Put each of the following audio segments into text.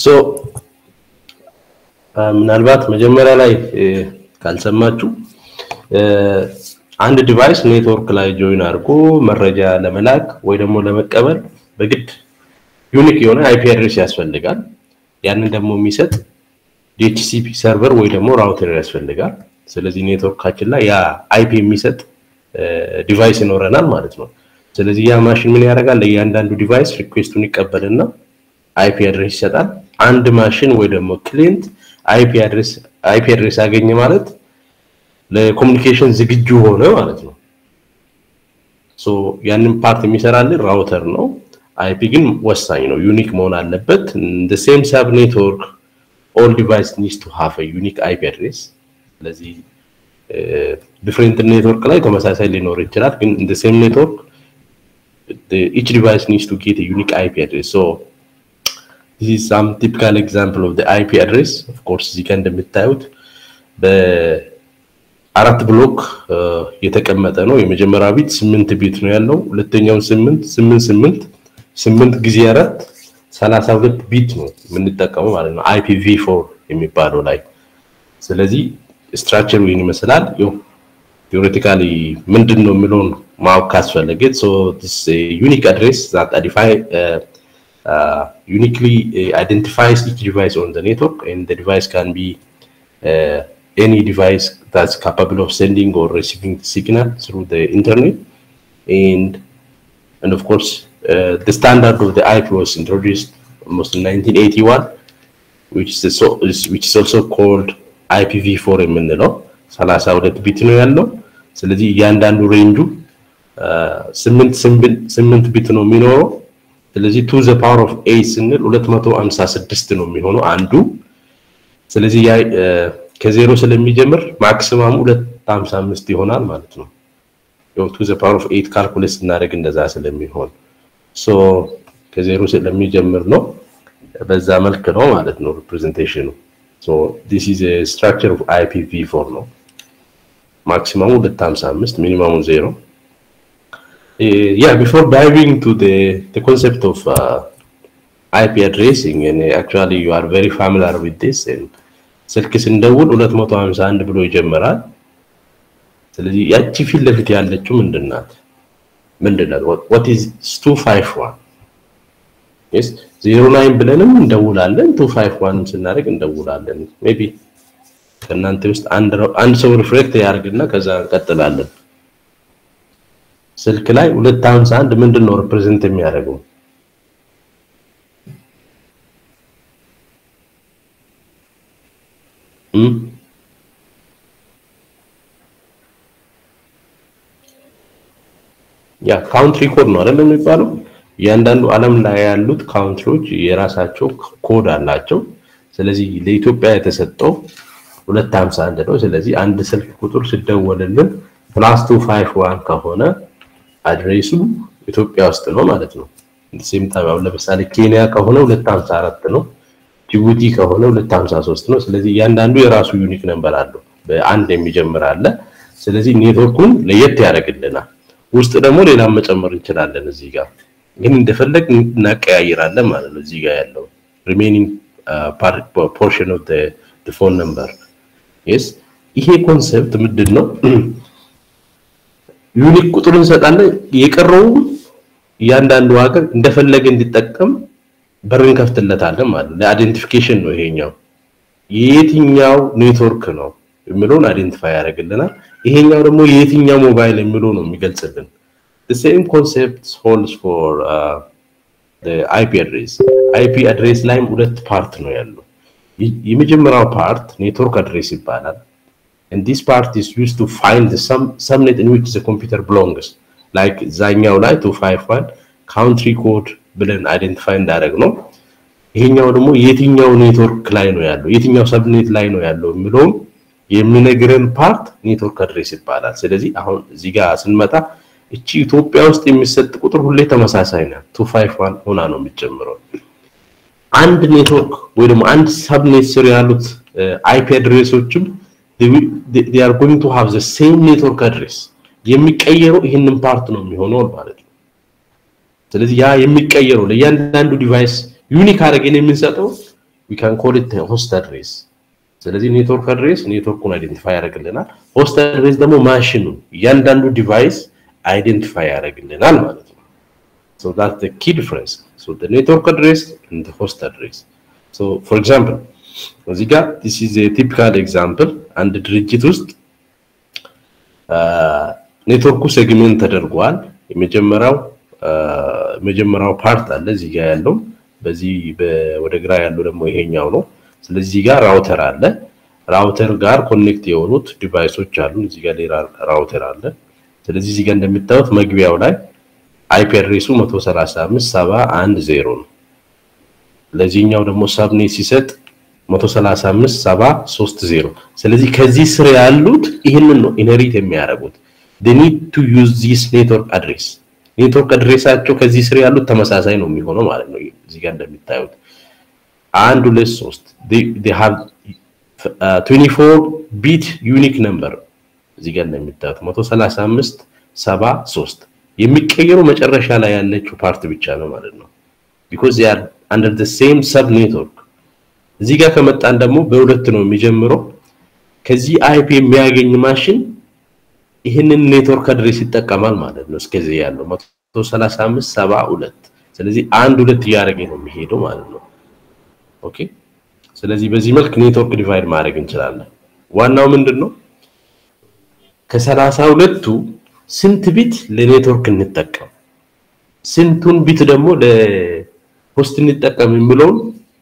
ሶ ምናልባት መጀመሪያ ላይ ካልሰማችሁ አንድ ዲቫይስ ኔትወርክ ላይ ጆይን አድርጎ መረጃ ለመላክ ወይ ደግሞ ለመቀበል በግድ ዩኒክ የሆነ አይፒ አድሬስ ያስፈልጋል። ያንን ደግሞ የሚሰጥ ዲኤችሲፒ ሰርቨር ወይ ደግሞ ራውተር ያስፈልጋል። ስለዚህ ኔትወርካችን ላይ ያ አይፒ የሚሰጥ ዲቫይስ ይኖረናል ማለት ነው። ስለዚህ ያ ማሽን ምን ያደርጋል? ለእያንዳንዱ ዲቫይስ ሪኩዌስቱን ይቀበልና አይፒ አድሬስ ይሰጣል። አንድ ማሽን ወይ ደግሞ ክሊንት አይፒ አድሬስ አይፒ አድሬስ አገኘ ማለት ለኮሚኒኬሽን ዝግጁ ሆነ ማለት ነው። ሶ ያንን ፓርት የሚሰራልን ራውተር ነው። አይፒ ግን ወሳኝ ነው፣ ዩኒክ መሆን አለበት። the same sub network all device needs to have a unique IP address ስለዚህ ዲፍሬንት ኔትወርክ ላይ ተመሳሳይ ሊኖር ይችላል፣ ግን the same network each device needs to get a unique IP address so this is some typical example of the IP address of course እዚህ ጋር እንደምታዩት በአራት ብሎክ የተቀመጠ ነው። የመጀመሪያው ቢት ስምንት ቢት ነው ያለው። ሁለተኛው ስምንት ስምንት ስምንት ስምንት ጊዜ አራት ሰላሳ ሁለት ቢት ነው የምንጠቀመው ማለት ነው አይፒቪ ፎር የሚባለው ላይ። ስለዚህ ስትራክቸሩ ይህን ይመስላል። ቴዎሬቲካሊ ምንድን ነው የሚለውን ማወቅ ካስፈለገ ዩኒክ አድሬስ ዛት uniquely identifies each device on the network and the device can be uh, any device that's capable of sending or receiving signal through the internet and and of course uh, the standard of the IP was introduced almost in 1981 which is, so, which is also called IPv4 የምንለው 32 ቢት ነው ያለው ስለዚህ እያንዳንዱ ሬንጁ ስምንት ስምንት ቢት ነው የሚኖረው ስለዚህ ቱ ዘ ፓወር ኦፍ ኤ ስንል 256 ነው የሚሆነው አንዱ ስለዚህ ያ ከዜሮ ስለሚጀምር ማክሲማሙ 255 ይሆናል ማለት ነው ያው ቱ ዘ ፓወር ኦፍ 8 ካልኩሌት ስናደርግ እንደዛ ስለሚሆን ሶ ከዜሮ ስለሚጀምር ነው በዛ መልክ ነው ማለት ነው ሪፕሬዘንቴሽኑ ሶ ዲስ ኢዝ ኤ ስትራክቸር ኦፍ IPv4 ነው ማክሲማሙ 255 ሚኒማሙ ዜሮ yeah before diving to the the concept of uh, IP addressing and actually you are very familiar with this and ስልክ ስንደውል 251 ብሎ ይጀምራል ስለዚህ ያቺ ፊት ለፊት ያለችው ምንድናት ምንድናት what is 251 yes 09 ብለንም እንደውላለን 251 ስናደርግ እንደውላለን ሜቢ ከእናንተ ውስጥ አንድ አንድ ሰው ሪፍሌክት ያደርግና ከዛ እንቀጥላለን ስልክ ላይ 251 ምንድን ነው ሪፕሬዘንት የሚያደርገው ያ ካውንትሪ ኮድ ነው አይደል የሚባለው እያንዳንዱ ዓለም ላይ ያሉት ካውንትሪዎች የራሳቸው ኮድ አላቸው ስለዚህ ለኢትዮጵያ የተሰጠው 251 ነው ስለዚህ አንድ ስልክ ቁጥር ሲደወልልን ፕላስ 251 ከሆነ አድሬሱ ኢትዮጵያ ውስጥ ነው ማለት ነው ሴም ጣቢያው ለምሳሌ ኬንያ ከሆነ 254 ነው ጅቡቲ ከሆነ 253 ነው ስለዚህ እያንዳንዱ የራሱ ዩኒክ ነምበር አለው በአንድ የሚጀምር አለ ስለዚህ ኔትወርኩን ለየት ያደርግልናል ውስጥ ደግሞ ሌላም መጨመር እንችላለን እዚህ ጋር ግን እንደፈለግ እናቀያይራለን ማለት ነው እዚህ ጋር ያለው ሪሜኒንግ ፖርሽን ኦፍ the phone number yes ይሄ ኮንሰፕት ምንድን ነው ዩኒክ ቁጥር እንሰጣለን የቀረው እያንዳንዱ ሀገር እንደፈለገ እንዲጠቀም በር እንከፍትለታለን ማለት ነው ለአይደንቲፊኬሽን ነው ይሄኛው የየትኛው ኔትወርክ ነው የሚለውን አይደንቲፋይ ያደርግልናል ይሄኛው ደግሞ የየትኛው ሞባይል የሚለው ነው የሚገልጽልን the same concept holds for uh, the IP address IP address ላይም ሁለት ፓርት ነው ያለው የመጀመሪያው ፓርት ኔትወርክ አድሬስ ይባላል and this part is used to find the sum, subnet in which the computer belongs like ዛኛው ላይ 251 country code ብለን አይደንቲፋይ እንዳደረግ ነው ይሄኛው ደግሞ የትኛው ኔትወርክ ላይ ነው ያለው የትኛው ሰብኔት ላይ ነው ያለው የሚለውም የሚነግረን ፓርት ኔትወርክ አድሬስ ይባላል ስለዚህ አሁን እዚህ ጋር ስንመጣ እቺ ኢትዮጵያ ውስጥ የሚሰጥ ቁጥር ሁሌ ተመሳሳይ ነው 251 ሆና ነው የሚጨምረው አንድ ኔትወርክ ወይ ደግሞ አንድ ሰብኔት ስር ያሉት አይፒ አድሬሶችም they are going to have the same network address የሚቀየረው ይህንን ፓርት ነው የሚሆነው ማለት ነው ስለዚህ ያ የሚቀየረው ለእያንዳንዱ ዲቫይስ ዩኒክ አድርገን የምንሰጠው ዊ ካን ኮል ኢት ሆስት አድሬስ። ስለዚህ ኔትወርክ አድሬስ ኔትወርኩን አይደንቲፋይ ያደርግልናል። ሆስት አድሬስ ደግሞ ማሽኑ እያንዳንዱ ዲቫይስ አይደንቲፋይ ያደርግልናል ማለት ነው። ሶ ዳትስ ዘ ኪ ዲፍረንስ ሶ ዘ ኔትወርክ አድሬስ ኤንድ ዘ ሆስት አድሬስ ሶ ፎር ኤግዛምፕል እዚህ ጋር ዲስ ኢዝ ኤ ቲፒካል ኤግዛምፕል አንድ ድርጅት ውስጥ ኔትወርኩ ሴግሜንት ተደርጓል። የመጀመሪያው የመጀመሪያው ፓርት አለ እዚህ ጋር ያለው በዚህ ወደ ግራ ያለው ደግሞ ይሄኛው ነው። ስለዚህ እዚህ ጋር ራውተር አለ። ራውተር ጋር ኮኔክት የሆኑት ዲቫይሶች አሉ። እዚህ ጋር ሌላ ራውተር አለ። ስለዚህ እዚህ ጋር እንደምታዩት መግቢያው ላይ አይፒ አድሬሱ 135.710 ነው። ለዚህኛው ደግሞ ሳብኔት ሲሰጥ 135.730 ስለዚህ ከዚህ ስር ያሉት ይህንን ነው ኢንሄሪት የሚያደርጉት they need to use this network address ኔትወርክ አድሬሳቸው ከዚህ ስር ያሉት ተመሳሳይ ነው የሚሆነው ማለት ነው። እዚህ ጋር እንደሚታዩት አንድ ሁለት ሶስት they have uh, 24 ቢት ዩኒክ ነምበር እዚህ ጋር እንደሚታዩት 135 73 የሚቀየሩ መጨረሻ ላይ ያለችው ፓርት ብቻ ነው ማለት ነው because they are under the same sub network እዚህ ጋር ከመጣን ደግሞ በሁለት ነው የሚጀምረው ከዚህ አይፒ የሚያገኝ ማሽን ይህንን ኔትወርክ አድሬስ ይጠቀማል ማለት ነው እስከዚህ ያለው 135 72 ስለዚህ አንድ ሁለት እያደረገ ነው የሚሄደው ማለት ነው ኦኬ ስለዚህ በዚህ መልክ ኔትወርክ ዲቫይድ ማድረግ እንችላለን ዋናው ምንድን ነው ከሰላሳ ሁለቱ ስንት ቢት ለኔትወርክ እንጠቀም ስንቱን ቢት ደግሞ ለሆስት እንጠቀም የሚለውን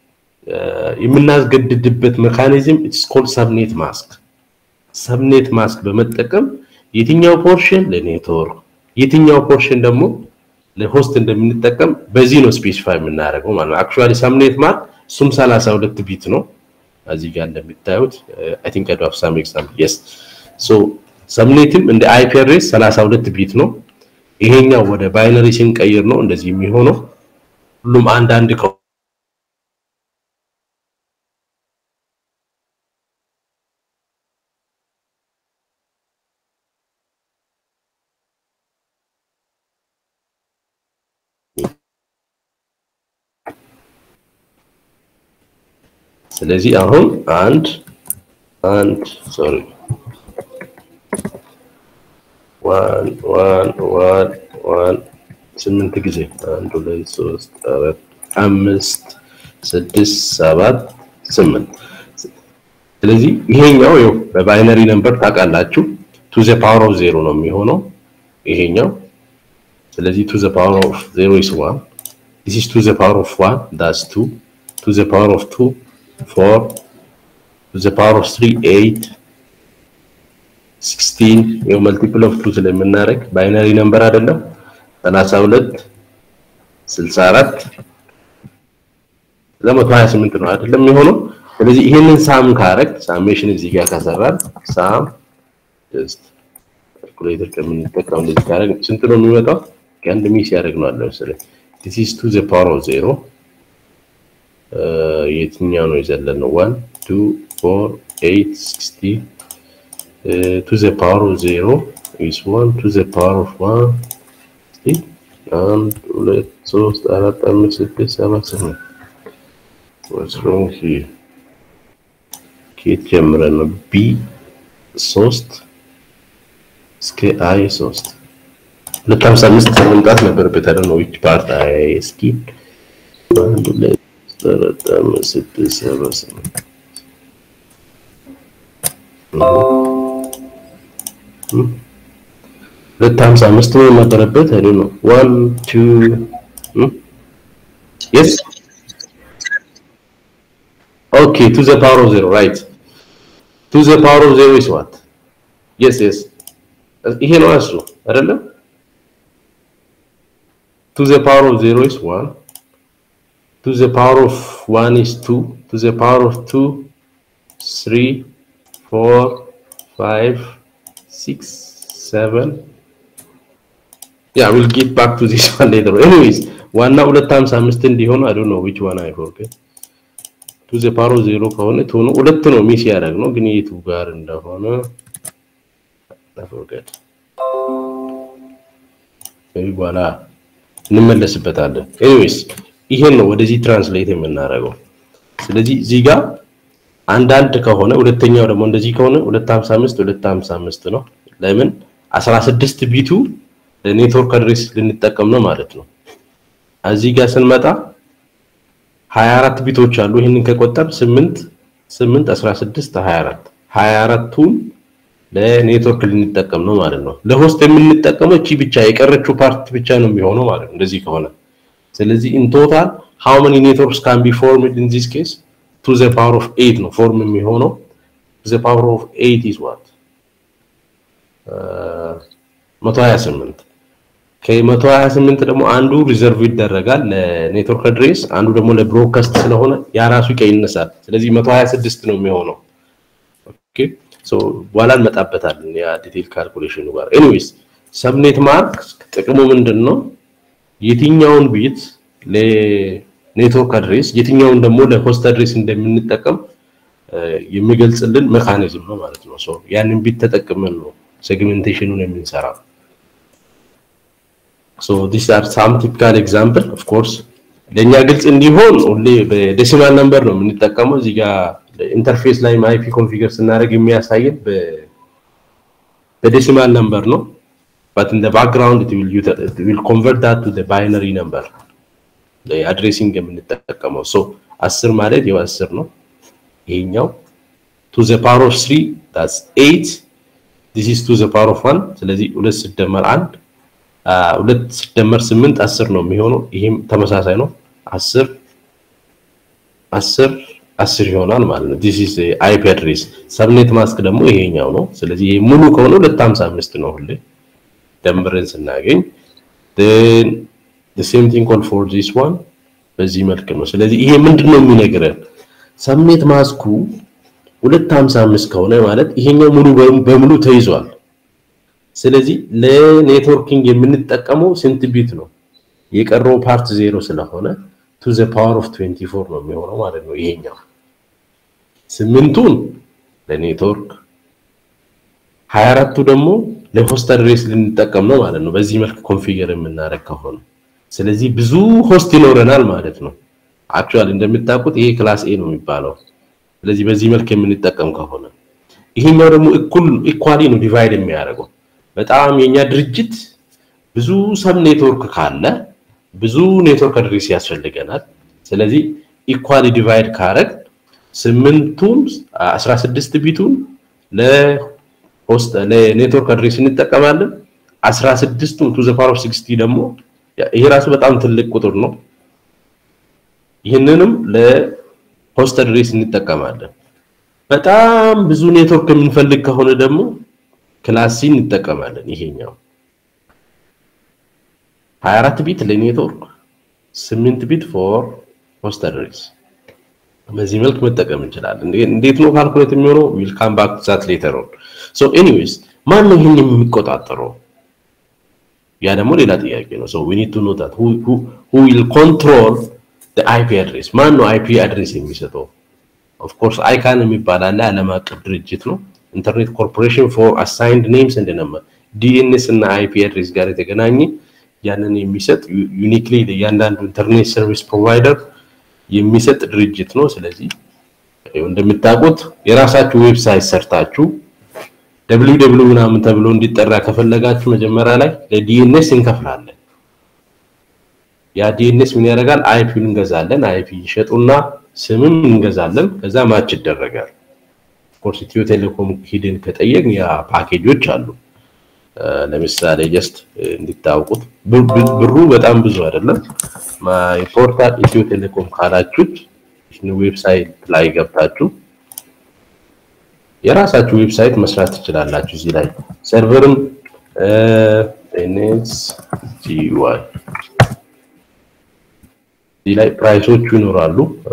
የምናስገድድበት ሜካኒዝም ኢትስ ኮልድ ሰብኔት ማስክ ሰብኔት ማስክ በመጠቀም የትኛው ፖርሽን ለኔትወርክ የትኛው ፖርሽን ደግሞ ለሆስት እንደምንጠቀም በዚህ ነው ስፔሲፋይ የምናደርገው ማለት ነው። አክቹአሊ ሰብኔት ማርክ እሱም 32 ቢት ነው። እዚህ ጋር እንደሚታዩት አይ ቲንክ አይ ዱ ሃቭ ሳም ኤግዛምፕል የስ ሶ ሰብኔትም እንደ አይፒ አድሬስ 32 ቢት ነው። ይሄኛው ወደ ባይነሪ ስንቀይር ነው እንደዚህ የሚሆነው። ሁሉም አንድ አንድ ስለዚህ አሁን አንድ አንድ ሶሪ ዋን ዋን ዋን ዋን ስምንት ጊዜ አንድ ሁለት ሶስት አራት አምስት ስድስት ሰባት ስምንት ስለዚህ ይሄኛው ይኸው በባይነሪ ነምበር ታውቃላችሁ ቱ ዘ ፓወር ኦፍ ዜሮ ነው የሚሆነው ይሄኛው ስለዚህ ቱ ዘ ፓወር ኦፍ ዜሮ ኢስ ዋን ዲስ ኢስ ቱ ዘ ፓወር ኦፍ ዋን ዳስ ቱ ቱ ዘ ፓወር ኦፍ ቱ 4 to the power of 3 8 16 ይኸው መልቲፕል ኦፍ 2 ስለምናደርግ ባይነሪ ነምበር አይደለም 32 64 ለ128 ነው አይደለም የሆነው ስለዚህ ይሄንን ሳም ካረግ ሳሜሽን እዚህ ጋር ከሰራን ሳም ጀስት ካልኩሌተር ከምንጠቀም እንደዚህ ካረግ ስንት ነው የሚመጣው ከአንድ ሚስ ያደርግ ነው አለ መሰለኝ this is to the power of 0 የትኛው ነው የዘለነው? ዋን ቱ ፎር ኤይት ሲክስቲ ቱ ዘ ፓወር ኦፍ ዜሮ ኢስ ዋን ቱ ዘ ፓወር ኦፍ ዋን አንድ ሁለት ሶስት አራት አምስት ስድስት ሰባት ስምንት What's wrong here? ከየት ጀምረን ነው? ቢ ሶስት እስከ አይ ሶስት ሁለት ሀምሳ አምስት መምጣት ነበረበት። አይደል ነው ዊች ፓርት አይ እስኪ አንድ ሁለት አራት አምስት ስድስት ሰባት ስምንት ሁለት ሀምሳ አምስት ነው የነበረበት አይደል ነው ዋን ቱ የስ ኦኬ ቱ ዘ ፓወር ኦፍ ዜሮ ራይት ቱ ዘ ፓወር ኦፍ ዜሮ ኢስ ዋት የስ የስ ይሄ ነው እሱ አይደለም ቱ ዘ ፓወር ኦፍ ዜሮ ኢስ ዋን to the power of 1 is 2 to the power of 2 3 4 5 6 7 yeah we'll get back to this one later anyways ዋና 255 እንዲሆን I don't know which one I forget to the power of 0 ከሆነ ቶኑ ሁለት ነው ሚስ ያደርግ ነው ግን የቱ ጋር እንደሆነ I forget በኋላ እንመለስበታለን anyways ይሄን ነው ወደዚህ ትራንስሌት የምናደርገው ስለዚህ እዚህ ጋር አንዳንድ ከሆነ ሁለተኛው ደግሞ እንደዚህ ከሆነ 255 255 ነው። ለምን 16 ቢቱ ለኔትወርክ አድሬስ ልንጠቀም ነው ማለት ነው። እዚህ ጋር ስንመጣ 24 ቢቶች አሉ። ይህንን ከቆጠር 8 8 16 24 24ቱን ለኔትወርክ ልንጠቀም ነው ማለት ነው። ለሆስት የምንጠቀመው እቺ ብቻ የቀረችው ፓርት ብቻ ነው የሚሆነው ማለት ነው እንደዚህ ከሆነ። ስለዚህ ኢን ቶታል ሃው መኒ ኔትወርክስ ካን ቢ ፎርምድ ኢን ዚስ ኬስ ቱ ዘ ፓወር ኦፍ 8 ነው ፎርም የሚሆነው ዘ ፓወር ኦፍ 8 ኢዝ ዋት 128 ከ128 ደግሞ አንዱ ሪዘርቭ ይደረጋል ለኔትወርክ አድሬስ፣ አንዱ ደግሞ ለብሮድካስት ስለሆነ ያ ራሱ ይቀንሳል። ስለዚህ 126 ነው የሚሆነው። ኦኬ ሶ በኋላ እንመጣበታለን ያ ዲቴል ካልኩሌሽኑ ጋር። ኤኒዌይስ ሰብኔት ማርክ ጥቅሙ ምንድን ነው? የትኛውን ቢት ለኔትወርክ አድሬስ የትኛውን ደግሞ ለሆስት አድሬስ እንደምንጠቀም የሚገልጽልን ሜካኒዝም ነው ማለት ነው። ሶ ያንን ቢት ተጠቅመን ነው ሴግሜንቴሽኑን የምንሰራው። ሶ ዲስ አር ሳም ቲፒካል ኤግዛምፕል ኦፍ ኮርስ ለእኛ ግልጽ እንዲሆን ሁሌ በዴሲማል ነምበር ነው የምንጠቀመው። እዚህ ጋር ኢንተርፌስ ላይ አይፒ ኮንፊገር ስናደርግ የሚያሳየን በዴሲማል ነምበር ነው። but in the background it will it will convert that to the binary number አድሬሲንግ የምንጠቀመው ሶ 10 ማለት ያው 10 ነው። ይሄኛው to the power of 3 that's 8 this is to the power of 1 ስለዚህ 2 ሲደመር 1 ሁለት ሲደመር 8 10 ነው የሚሆነው። ይሄም ተመሳሳይ ነው 10 10 10 ይሆናል ማለት ነው። this is IP address ሰብኔት ማስክ ደግሞ ይሄኛው ነው። ስለዚህ ይሄ ሙሉ ከሆነ 255 ነው ሁሌ ደምረን ስናገኝ then the same thing call for this one በዚህ መልክ ነው። ስለዚህ ይሄ ምንድነው የሚነግረን ሰብኔት ማስኩ 255 ከሆነ ማለት ይሄኛው ሙሉ በሙሉ ተይዟል። ስለዚህ ለኔትወርኪንግ የምንጠቀመው ስንት ቢት ነው? የቀረው ፓርት ዜሮ ስለሆነ ቱ ዘ ፓወር ኦፍ 24 ነው የሚሆነው ማለት ነው። ይሄኛው ስምንቱን ለኔትወርክ 24ቱ ደግሞ ለሆስት አድሬስ ልንጠቀም ነው ማለት ነው። በዚህ መልክ ኮንፊገር የምናደርግ ከሆነ ስለዚህ ብዙ ሆስት ይኖረናል ማለት ነው። አክቹአሊ እንደምታውቁት ይሄ ክላስ ኤ ነው የሚባለው። ስለዚህ በዚህ መልክ የምንጠቀም ከሆነ ይሄኛው ደግሞ እኩል ኢኳሊ ነው ዲቫይድ የሚያደርገው። በጣም የኛ ድርጅት ብዙ ሰብ ኔትወርክ ካለ ብዙ ኔትወርክ አድሬስ ያስፈልገናል። ስለዚህ ኢኳሊ ዲቫይድ ካረግ ስምንቱን 16 ቢቱን ለሆስት ለኔትወርክ አድሬስ እንጠቀማለን። 16ቱን ቱ ዘ ፓወር ኦፍ 60 ደግሞ ይሄ ራሱ በጣም ትልቅ ቁጥር ነው። ይህንንም ለሆስት አድሬስ እንጠቀማለን። በጣም ብዙ ኔትወርክ የምንፈልግ ከሆነ ደግሞ ክላስ ሲ እንጠቀማለን። ይሄኛው 24 ቢት ለኔትወርክ 8 ቢት ፎር ሆስት አድሬስ በዚህ መልክ መጠቀም እንችላለን። እንዴት ነው ካልኩሌት የሚሆነው? ዊል ካም ባክ ቱ ዛት ሌተር ኦን። ሶ ኤኒዌይስ ማን ነው ይሄን የሚቆጣጠረው? ያ ደግሞ ሌላ ጥያቄ ነው። ሶ ዊ ኒድ ቱ ኖ ዛት ሁ ሁ ዊል ኮንትሮል ዘ አይፒ አድሬስ። ማን ነው አይፒ አድሬስ የሚሰጠው? ኦፍ ኮርስ አይካን የሚባል አለ፣ ዓለም አቀፍ ድርጅት ነው። ኢንተርኔት ኮርፖሬሽን ፎር አሳይንድ ኔምስ እንደ ነበር ዲኤንኤስ እና አይፒ አድሬስ ጋር የተገናኘ ያንን የሚሰጥ ዩኒክሊ ለእያንዳንዱ ኢንተርኔት ሰርቪስ ፕሮቫይደር የሚሰጥ ድርጅት ነው። ስለዚህ እንደምታውቁት የራሳችሁ ዌብሳይት ሰርታችሁ ደብሊው ደብሊው ምናምን ተብሎ እንዲጠራ ከፈለጋችሁ መጀመሪያ ላይ ለዲኤንኤስ እንከፍላለን። ያ ዲኤንኤስ ምን ያደርጋል? አይፒውን እንገዛለን። አይፒ ይሸጡና ስምም እንገዛለን። ከዛ ማች ይደረጋል። ኮርስ ኢትዮ ቴሌኮም ሂድን ከጠየቅን ያ ፓኬጆች አሉ። ለምሳሌ ጀስት እንዲታወቁት ብሩ በጣም ብዙ አይደለም። ማይ ፖርታል ኢትዮ ቴሌኮም ካላችሁት ዌብሳይት ላይ ገብታችሁ የራሳችሁ ዌብሳይት መስራት ትችላላችሁ። እዚህ ላይ ሰርቨርም ኤንኤስ ጂዋይ እዚህ ላይ ፕራይሶቹ ይኖራሉ።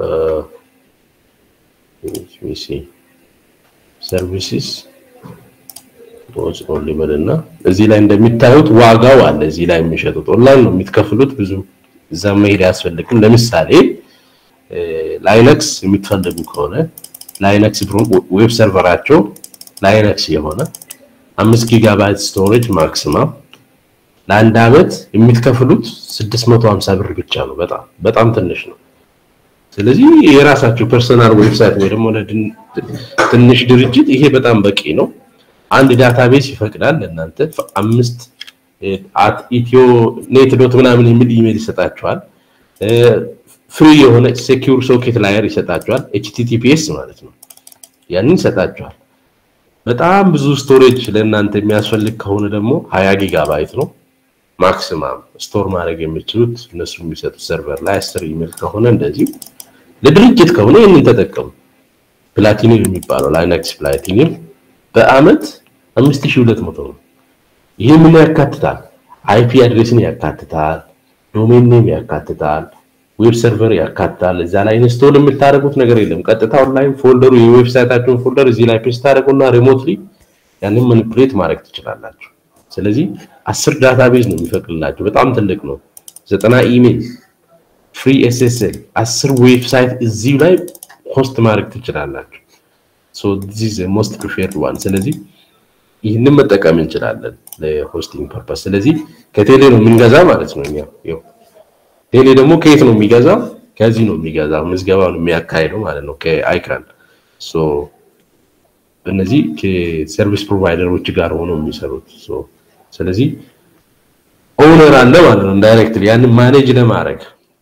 ሰርቪስስ ቶች ኦንሊቨር እና እዚህ ላይ እንደሚታዩት ዋጋው አለ። እዚህ ላይ የሚሸጡት ኦንላይን ነው የሚትከፍሉት። ብዙ እዛ መሄድ አያስፈልግም። ለምሳሌ ላይነክስ የምትፈልጉ ከሆነ ላይነክስ ዌብ ሰርቨራቸው ላይነክስ የሆነ አምስት ጊጋባይት ስቶሬጅ ማክሲማም ለአንድ አመት የምትከፍሉት 650 ብር ብቻ ነው። በጣም በጣም ትንሽ ነው። ስለዚህ የራሳቸው ፐርሰናል ዌብሳይት ወይ ደግሞ ትንሽ ድርጅት ይሄ በጣም በቂ ነው። አንድ ዳታቤስ ይፈቅዳል። ለእናንተ አምስት አት ኢትዮ ኔት ዶት ምናምን የሚል ኢሜል ይሰጣቸዋል። ፍሪ የሆነ ሴኪዩር ሶኬት ላየር ይሰጣቸዋል። ኤችቲቲፒኤስ ማለት ነው። ያንን ይሰጣቸዋል። በጣም ብዙ ስቶሬጅ ለእናንተ የሚያስፈልግ ከሆነ ደግሞ ሀያ ጊጋባይት ነው ማክሲማም ስቶር ማድረግ የሚችሉት እነሱ የሚሰጡት ሰርቨር ላይ አስር ኢሜል ከሆነ እንደዚሁ ለድርጅት ከሆነ ይህንን ተጠቀሙ። ፕላቲኒል የሚባለው ላይነክስ ፕላቲኒል በአመት 5200 ነው። ይህ ምን ያካትታል? አይፒ አድሬስን ያካትታል፣ ዶሜን ኔም ያካትታል፣ ዌብ ሰርቨር ያካትታል። እዛ ላይ ኢንስቶል የምታደርጉት ነገር የለም። ቀጥታ ኦንላይን ፎልደሩ የዌብሳይታችሁን ፎልደር እዚህ ላይ ፔስት ታደርጉና ሪሞትሊ ያንን ማኒፑሌት ማድረግ ትችላላችሁ። ስለዚህ አስር ዳታቤዝ ነው የሚፈቅድላችሁ። በጣም ትልቅ ነው። ዘጠና ኢሜል ፍሪ ኤስኤስኤል አስር ዌብሳይት እዚሁ ላይ ሆስት ማድረግ ትችላላችሁ። ሶ ዚስ ሞስት ፕሪፌርድ ዋን። ስለዚህ ይህንን መጠቀም እንችላለን ለሆስቲንግ ፐርፐስ። ስለዚህ ከቴሌ ነው የምንገዛ ማለት ነው። እኛ ያው ቴሌ ደግሞ ከየት ነው የሚገዛው? ከዚህ ነው የሚገዛው። ምዝገባውን የሚያካሂደው ማለት ነው ከአይካን ሶ እነዚህ ከሰርቪስ ፕሮቫይደሮች ጋር ሆነው የሚሰሩት ስለዚህ ኦነር አለ ማለት ነው ዳይሬክትሊ ያንን ማኔጅ ለማድረግ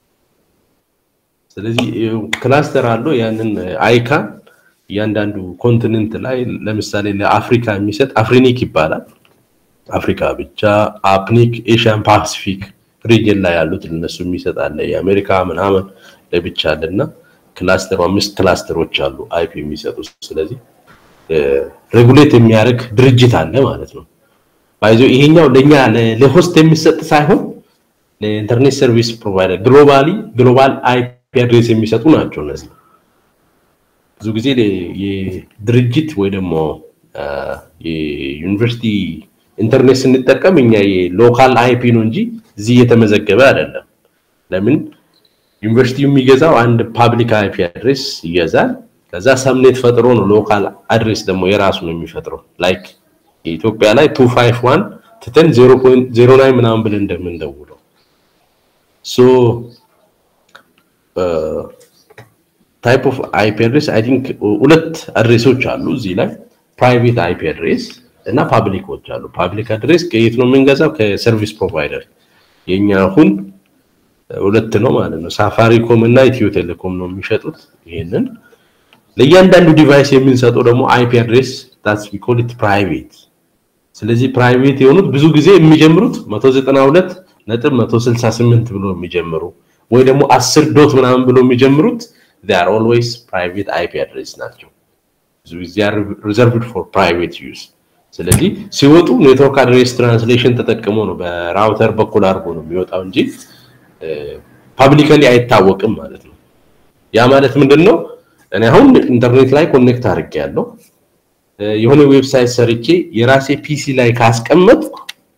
ስለዚህ ክላስተር አለው ያንን አይካን እያንዳንዱ ኮንቲኔንት ላይ ለምሳሌ ለአፍሪካ የሚሰጥ አፍሪኒክ ይባላል አፍሪካ ብቻ አፕኒክ ኤሽያን ፓሲፊክ ሪጅን ላይ ያሉት እነሱ የሚሰጥ አለ የአሜሪካ ምናምን ለብቻ አለና ክላስተሩ አምስት ክላስተሮች አሉ አይፒ የሚሰጡ ስለዚህ ሬጉሌት የሚያደርግ ድርጅት አለ ማለት ነው ባይዞ ይሄኛው ለኛ ለሆስት የሚሰጥ ሳይሆን ለኢንተርኔት ሰርቪስ ፕሮቫይደር ግሎባሊ ግሎባል አይፒ አድሬስ የሚሰጡ ናቸው እነዚህ ብዙ ጊዜ የድርጅት ወይ ደግሞ የዩኒቨርሲቲ ኢንተርኔት ስንጠቀም እኛ የሎካል አይፒ ነው እንጂ እዚህ እየተመዘገበ አይደለም ለምን ዩኒቨርሲቲው የሚገዛው አንድ ፓብሊክ አይፒ አድሬስ ይገዛል ከዛ ሰምኔት ፈጥሮ ነው ሎካል አድሬስ ደግሞ የራሱ ነው የሚፈጥረው ላይክ የኢትዮጵያ ላይ 251 ትተን 0.09 ምናምን ብለን እንደምንደውለው ሶ ታይፕ ኦፍ አይፒ አድሬስ አይ ቲንክ ሁለት አድሬሶች አሉ እዚህ ላይ ፕራይቬት አይፒ አድሬስ እና ፓብሊኮች አሉ ፓብሊክ አድሬስ ከየት ነው የምንገዛው ከሰርቪስ ፕሮቫይደር የኛ አሁን ሁለት ነው ማለት ነው ሳፋሪኮም እና ኢትዮ ቴሌኮም ነው የሚሸጡት ይሄንን ለእያንዳንዱ ዲቫይስ የምንሰጠው ደግሞ አይፒ አድሬስ ታስ ዊ ኮል ኢት ፕራይቬት ስለዚህ ፕራይቬት የሆኑት ብዙ ጊዜ የሚጀምሩት 192 ነጥብ 168 ብሎ የሚጀምሩ ወይ ደግሞ 10 ዶት ምናምን ብሎ የሚጀምሩት they are always private IP address ናቸው ብዙ ጊዜ are reserved for private use ስለዚህ ሲወጡ ኔትወርክ አድሬስ ትራንስሌሽን ተጠቅሞ ነው በራውተር በኩል አድርጎ ነው የሚወጣው እንጂ ፓብሊካሊ አይታወቅም ማለት ነው ያ ማለት ምንድነው እኔ አሁን ኢንተርኔት ላይ ኮኔክት አድርጌ ያለው የሆነ ዌብሳይት ሰርቼ የራሴ ፒሲ ላይ ካስቀመጥኩ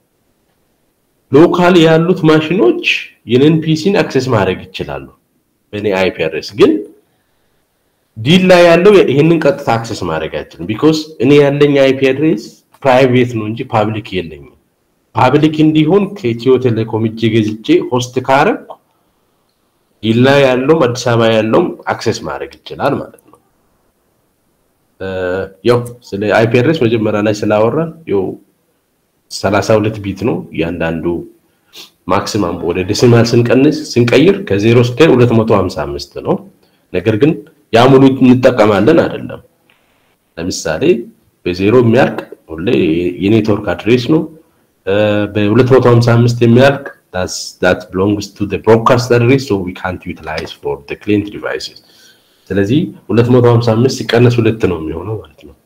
ሎካል ያሉት ማሽኖች የኔን ፒሲን አክሰስ ማድረግ ይችላሉ በእኔ አይፒ አድሬስ ግን ዲል ላይ ያለው ይህንን ቀጥታ አክሰስ ማድረግ አይችልም ቢኮዝ እኔ ያለኝ አይፒ አድሬስ ፕራይቬት ነው እንጂ ፓብሊክ የለኝም ፓብሊክ እንዲሆን ከኢትዮ ቴሌኮም እጄ ገዝቼ ሆስት ካረኩ ዲል ላይ ያለውም አዲስ አበባ ያለውም አክሰስ ማድረግ ይችላል ማለት ነው ያው ስለ አይፒ አድሬስ መጀመሪያ ላይ ስላወራን ያው 32 ቢት ነው እያንዳንዱ ማክሲማም ወደ ዴሲማል ስንቀንስ ስንቀይር ከ0 እስከ 255 ነው ነገር ግን ያ ሙሉ እንጠቀማለን አይደለም ለምሳሌ በዜሮ የሚያልቅ ሁሌ የኔትወርክ አድሬስ ነው በ255 የሚያልቅ that belongs to the broadcast address so we can't utilize for the client devices ስለዚህ 255 ሲቀነስ ሁለት ነው የሚሆነው ማለት ነው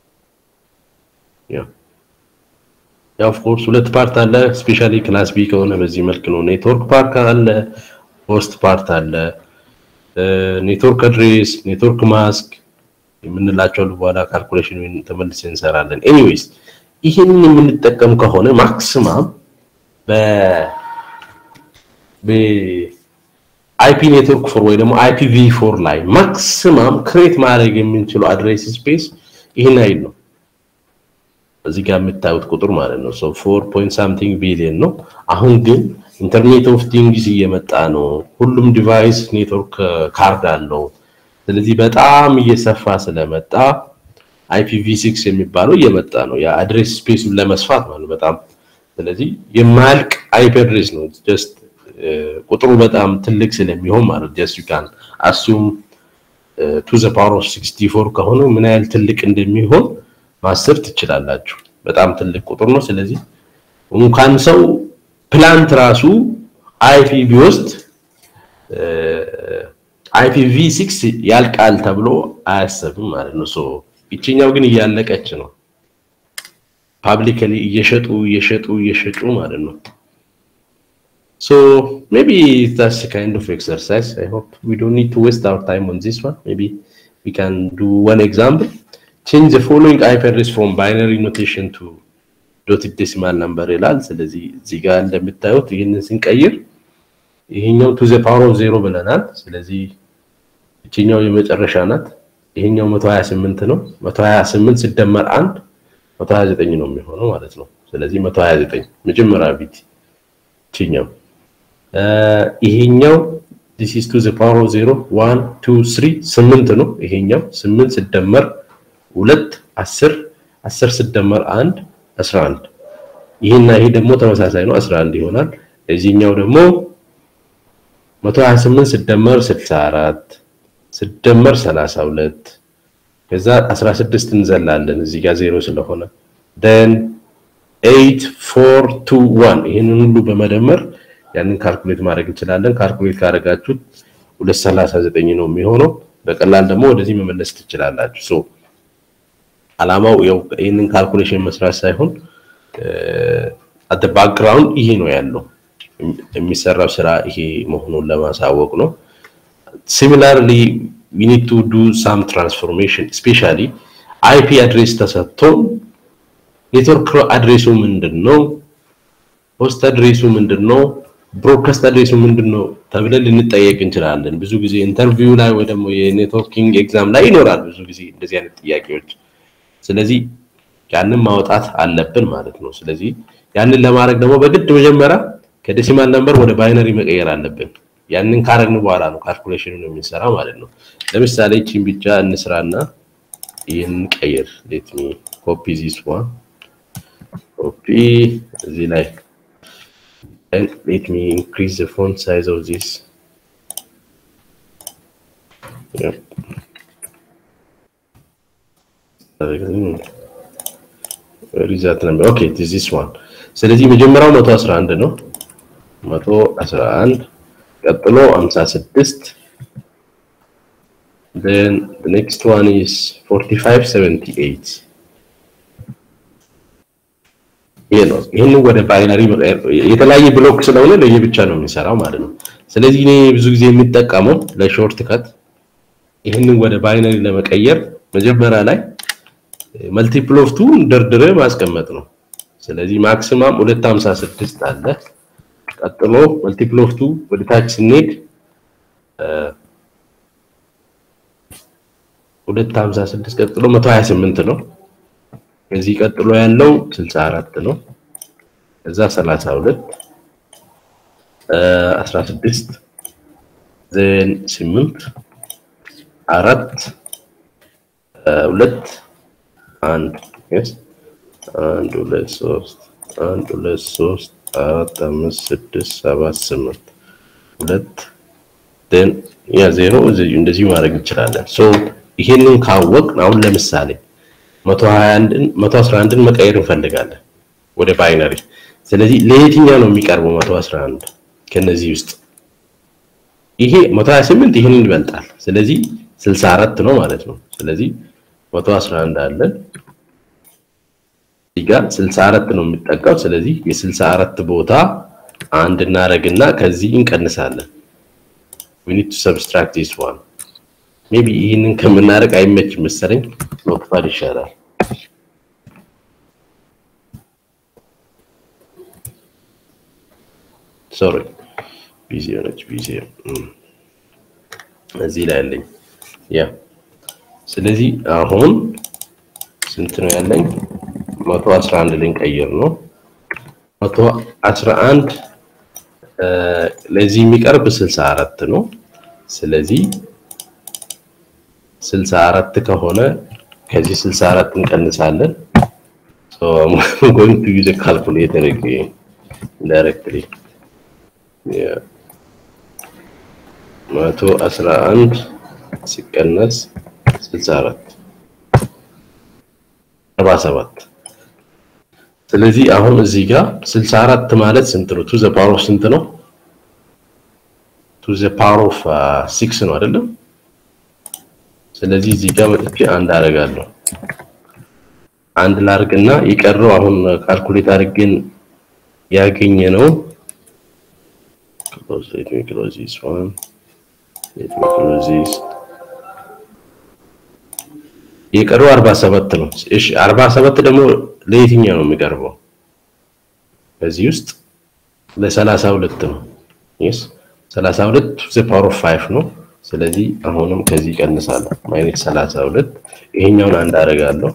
ያው ኦፍ ኮርስ ሁለት ፓርት አለ ስፔሻሊ ክላስ ቢ ከሆነ በዚህ መልክ ነው ኔትወርክ ፓርክ አለ ሆስት ፓርት አለ ኔትወርክ አድሬስ ኔትወርክ ማስክ የምንላቸው በኋላ ካልኩሌሽን ተመልሰ እንሰራለን ኤኒዌይስ ይህንን የምንጠቀም ከሆነ ማክሲማም በ በአይፒ ኔትወርክ ፎር ወይ ደግሞ አይፒቪ ፎር ላይ ማክሲማም ክሬት ማድረግ የምንችለው አድሬስ ስፔስ ይህን አይል ነው እዚህ ጋር የምታዩት ቁጥር ማለት ነው ሶ 4 ፖይንት ሳምቲንግ ቢሊዮን ነው አሁን ግን ኢንተርኔት ኦፍ ቲንግስ እየመጣ ነው። ሁሉም ዲቫይስ ኔትወርክ ካርድ አለው። ስለዚህ በጣም እየሰፋ ስለመጣ አይፒቪ6 የሚባለው እየመጣ ነው። የአድሬስ ስፔሱን ለመስፋት ማለት በጣም ስለዚህ የማያልቅ አይፒ አድሬስ ነው። ጀስት ቁጥሩ በጣም ትልቅ ስለሚሆን ማለት ጀስት ዩ ካን አሱም ቱ ዘ ፓወር ኦፍ 64 ከሆነ ምን ያህል ትልቅ እንደሚሆን ማሰብ ትችላላችሁ። በጣም ትልቅ ቁጥር ነው። ስለዚህ እንኳን ሰው ፕላንት ራሱ አይፒ ቢወስድ አይፒቪ ሲክስ ያልቃል ተብሎ አያሰብም ማለት ነው። ሶ ይችኛው ግን እያለቀች ነው። ፓብሊክሊ እየሸጡ እየሸጡ እየሸጡ ማለት ነው። ሶ ሜቢ that's a kind of exercise. I hope we don't need to waste our time on this one. Maybe we can do one example. Change the following IP address from binary notation to ዶትድ ዴሲማል ነምበር ይላል። ስለዚህ እዚህ ጋር እንደምታዩት ይህንን ስንቀይር ይሄኛው ቱ ዘ ፓወር ኦፍ ዜሮ ብለናል። ስለዚህ እቺኛው የመጨረሻ ናት። ይሄኛው 128 ነው። 128 ሲደመር 1 129 ነው የሚሆነው ማለት ነው። ስለዚህ 129 መጀመሪያ ቢት እቺኛው ይሄኛው this is to the power of 0 1 2 3 8 ነው። ይሄኛው 8 ሲደመር 2 10 10 ሲደመር 1 11 ይሄና ይሄ ደግሞ ተመሳሳይ ነው 11 ይሆናል። እዚህኛው ደግሞ 128 ሲደመር 64 ሲደመር 32 ከዛ 16 እንዘላለን እዚህ ጋር ዜሮ ስለሆነ then 8 4 2 1 ይሄንን ሁሉ በመደመር ያንን ካልኩሌት ማድረግ እንችላለን። ካልኩሌት ካደረጋችሁት 239 ነው የሚሆነው። በቀላል ደግሞ ወደዚህ መመለስ ትችላላችሁ። ሶ አላማው ያው ይህንን ካልኩሌሽን መስራት ሳይሆን አት ባክግራውንድ ይሄ ነው ያለው የሚሰራው ስራ ይሄ መሆኑን ለማሳወቅ ነው። ሲሚላርሊ ዊ ኒድ ቱ ዱ ሳም ትራንስፎርሜሽን ስፔሻሊ አይፒ አድሬስ ተሰጥቶን ኔትወርክ አድሬሱ ምንድን ነው፣ ሆስት አድሬሱ ምንድን ነው፣ ብሮድካስት አድሬሱ ምንድን ነው ተብለን ልንጠየቅ እንችላለን። ብዙ ጊዜ ኢንተርቪው ላይ ወይ ደግሞ የኔትወርኪንግ ኤግዛም ላይ ይኖራል ብዙ ጊዜ እንደዚህ አይነት ጥያቄዎች። ስለዚህ ያንን ማውጣት አለብን ማለት ነው። ስለዚህ ያንን ለማድረግ ደግሞ በግድ መጀመሪያ ከዴሲማል ነምበር ወደ ባይነሪ መቀየር አለብን። ያንን ካረግን በኋላ ነው ካልኩሌሽኑን የምንሰራ ማለት ነው። ለምሳሌ ቺን ብቻ እንስራና ይህን ቀይር። ሌት ሚ ኮፒ ዚስ ዋን ኮፒ እዚህ ላይ ሌት ሚ ኢንክሪዝ ዘ ፎንት ሳይዝ ኦፍ ዚስ ሪዛልት ነበር ኦኬ ዚስ ዋን ስለዚህ መጀመሪያው 111 ነው 111 ቀጥሎ 56 then the next one is 4578 ይሄ ነው ይሄንን ወደ ባይነሪ የተለያየ ብሎክ ስለሆነ ለየብቻ ነው የሚሰራው ማለት ነው ስለዚህ እኔ ብዙ ጊዜ የሚጠቀመው ለሾርት ከት ይህንን ወደ ባይነሪ ለመቀየር መጀመሪያ ላይ መልቲፕል ኦፍ ቱ ደርድረ ማስቀመጥ ነው ስለዚህ ማክሲማም 256 አለ ቀጥሎ መልቲፕል ኦፍ ቱ ወደ ታች ስንሄድ 256 ቀጥሎ 128 ነው ከዚህ ቀጥሎ ያለው 64 ነው ከዛ 32 16 ዘን 8 አራት ሁለት አንድ yes አንድ ሁለት ሶስት አንድ ሁለት ሶስት አራት አምስት ስድስት ሰባት ስምንት ሁለት ደን ያ ዜሮ እንደዚህ ማድረግ እንችላለን ሶ ይሄንን ካወቅን አሁን ለምሳሌ 121ን 111ን መቀየር እንፈልጋለን ወደ ባይነሪ ስለዚህ ለየትኛው ነው የሚቀርበው 111 ከነዚህ ውስጥ ይሄ 128 ይሄንን ይበልጣል ስለዚህ 64 ነው ማለት ነው ስለዚህ 111 አለን እዚህ ጋር 64 ነው የሚጠጋው ስለዚህ የ64 ቦታ አንድ እናረግና ከዚህ እንቀንሳለን we need to subtract this one ሜቢ ይህንን ከምናደርግ አይመችም መሰለኝ ኖትፓድ ይሻላል ሶሪ ቢዚ ሆነች ቢዚ እዚህ ላይ ያለኝ ያ ስለዚህ አሁን ስንት ነው ያለኝ 111 ልንቀይር ነው 111 ለዚህ የሚቀርብ 64 ነው። ስለዚህ 64 ከሆነ ከዚህ 64 እንቀንሳለን። so i'm going to use a calculator again directly yeah 111 ሲቀነስ 64 47 ስለዚህ አሁን እዚህ ጋር 64 ማለት ስንት ነው? ቱ ዘ ፓወር ኦፍ ስንት ነው? ቱ ዘ ፓወር ኦፍ 6 ነው አይደለም? ስለዚህ እዚህ ጋር መጥቼ አንድ አደርጋለሁ። አንድ ላርግና የቀረው አሁን ካልኩሌት አድርገን ያገኘ ነው close let me close this one let me close this የቀረው 47 ነው። እሺ 47 ደግሞ ለየትኛው ነው የሚቀርበው? በዚህ ውስጥ ለ32 ነው። yes 32 ዘ ፓወር ኦፍ 5 ነው። ስለዚህ አሁንም ከዚህ ቀንሳለሁ። ማይነስ 32 ይሄኛውን አንድ አደርጋለሁ።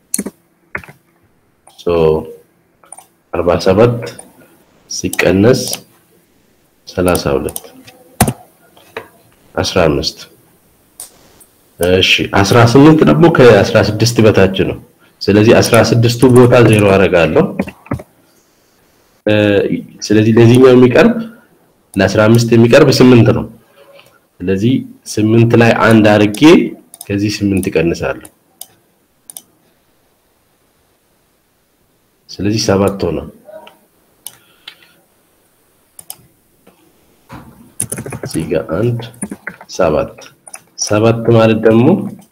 ሶ 47 ሲቀነስ 32 15 እሺ 18 ደግሞ ከ16 በታች ነው። ስለዚህ 16ቱ ቦታ ዜሮ አደርጋለሁ። ስለዚህ ለዚህኛው የሚቀርብ ለ15 የሚቀርብ 8 ነው። ስለዚህ 8 ላይ አንድ አድርጌ ከዚህ 8 እቀንሳለሁ። ስለዚህ ሰባት ሆነ። እዚህ ጋር አንድ ሰባት ሰባት ማለት ደግሞ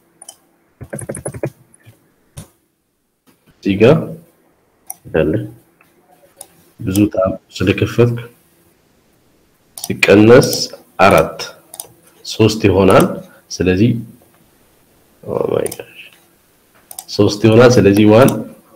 እዚህ ጋር ያለ ብዙ ታም ስለከፈትክ ሲቀነስ አራት ሶስት ይሆናል። ስለዚህ ኦ ማይ ጋሽ ሶስት ይሆናል። ስለዚህ ዋን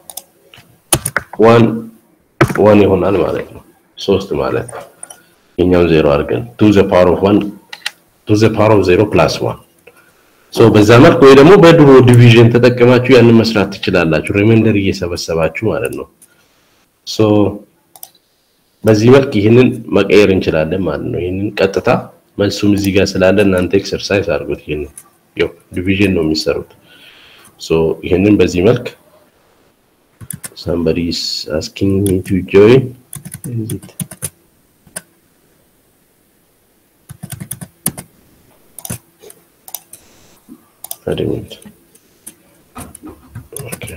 ዋን ዋን ይሆናል ማለት ነው። ሶስት ማለት ነው። የኛውን ዜሮ አድርገን ቱ ዘ ፓወር ኦፍ ዋን ቱ ዘ ፓወር ኦፍ ዜሮ ፕላስ ዋን ሶ በዛ መልክ ወይ ደግሞ በድሮ ዲቪዥን ተጠቅማችሁ ያንን መስራት ትችላላችሁ። ሪማይንደር እየሰበሰባችሁ ማለት ነው። ሶ በዚህ መልክ ይህንን መቀየር እንችላለን ማለት ነው። ይህንን ቀጥታ መልሱም እዚህ ጋር ስላለ እናንተ ኤክሰርሳይዝ አድርጉት። ይህንን ያው ዲቪዥን ነው የሚሰሩት። ሶ ይህንን በዚህ መልክ somebody is asking me to join is it I didn't. Okay.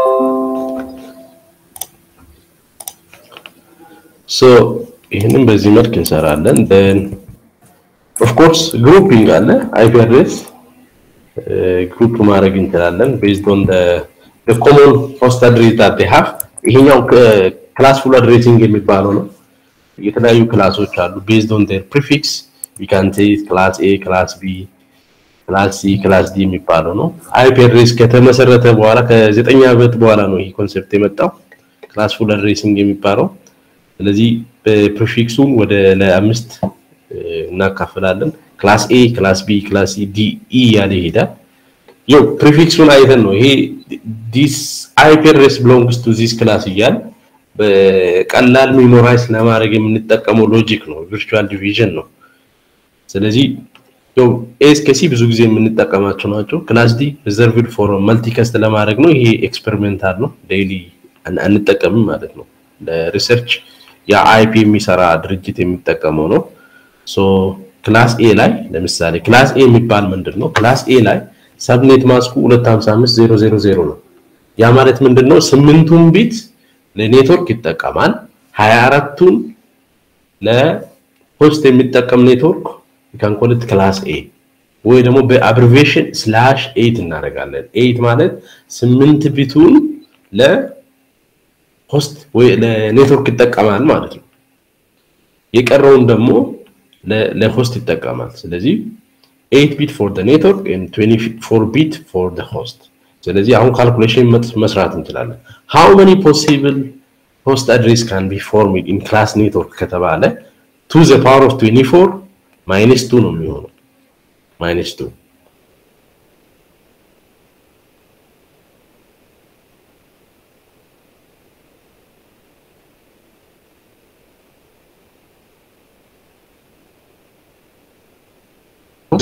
So ይህንን በዚህ መልክ እንሰራለን። then of course grouping አለ IP address ግሩፕ ማድረግ እንችላለን based on the the common host address that they have ይሄኛው ክላስፉል አድሬሲንግ የሚባለው ነው። የተለያዩ ክላሶች አሉ based on their prefix you can say class A class B ክላስ ሲ ክላስ ዲ የሚባለው ነው። አይፒ አድሬስ ከተመሰረተ በኋላ ከዘጠኝ ዓመት በኋላ ነው ይህ ኮንሴፕት የመጣው ክላስ ፉል አድሬሲንግ የሚባለው። ስለዚህ ፕሪፊክሱን ወደ ለአምስት እናካፍላለን። ክላስ ኤ፣ ክላስ ቢ፣ ክላስ ሲ፣ ዲ፣ ኢ እያለ ይሄዳል። ይው ፕሪፊክሱን አይተን ነው ይሄ ዲስ አይፒ አድሬስ ቢሎንግስ ቱ ዚስ ክላስ እያል በቀላል ሜሞራይዝ ለማድረግ የምንጠቀመው ሎጂክ ነው፣ ቪርቹዋል ዲቪዥን ነው። ስለዚህ ያው ኤ እስከ ሲ ብዙ ጊዜ የምንጠቀማቸው ናቸው። ክላስ ዲ ሪዘርቭድ ፎር መልቲከስት ለማድረግ ነው። ይሄ ኤክስፐሪሜንታል ነው፣ ዴይሊ አንጠቀምም ማለት ነው። ለሪሰርች የአይፒ የሚሰራ ድርጅት የሚጠቀመው ነው። ሶ ክላስ ኤ ላይ ለምሳሌ ክላስ ኤ የሚባል ምንድን ነው? ክላስ ኤ ላይ ሰብኔት ማስኩ 255000 ነው። ያ ማለት ምንድን ነው? ስምንቱን ቢት ለኔትወርክ ይጠቀማል። 24ቱን ለሆስት የሚጠቀም ኔትወርክ ካን ኮል ኢት ክላስ ኤ ወይ ደግሞ በአብሪቬሽን ስላሽ ኤይት እናደርጋለን። ኤይት ማለት ስምንት ቢቱን ለሆስት ወይ ለኔትወርክ ይጠቀማል ማለት ነው። የቀረውን ደግሞ ለሆስት ይጠቀማል። ስለዚህ ኤይት ቢት ፎር ኔትወርክ ኤንድ 24 ቢት ፎር ሆስት። ስለዚህ አሁን ካልኩሌሽን መስራት እንችላለን። ሃው መኒ ፖሲብል ሆስት አድሬስ ካን ቢ ፎርምድ ኢን ክላስ ኔትወርክ ከተባለ ቱ ዘ ፓወር ኦፍ 24 ማይነስ ቱ ነው የሚሆነው። ማይነስ ቱ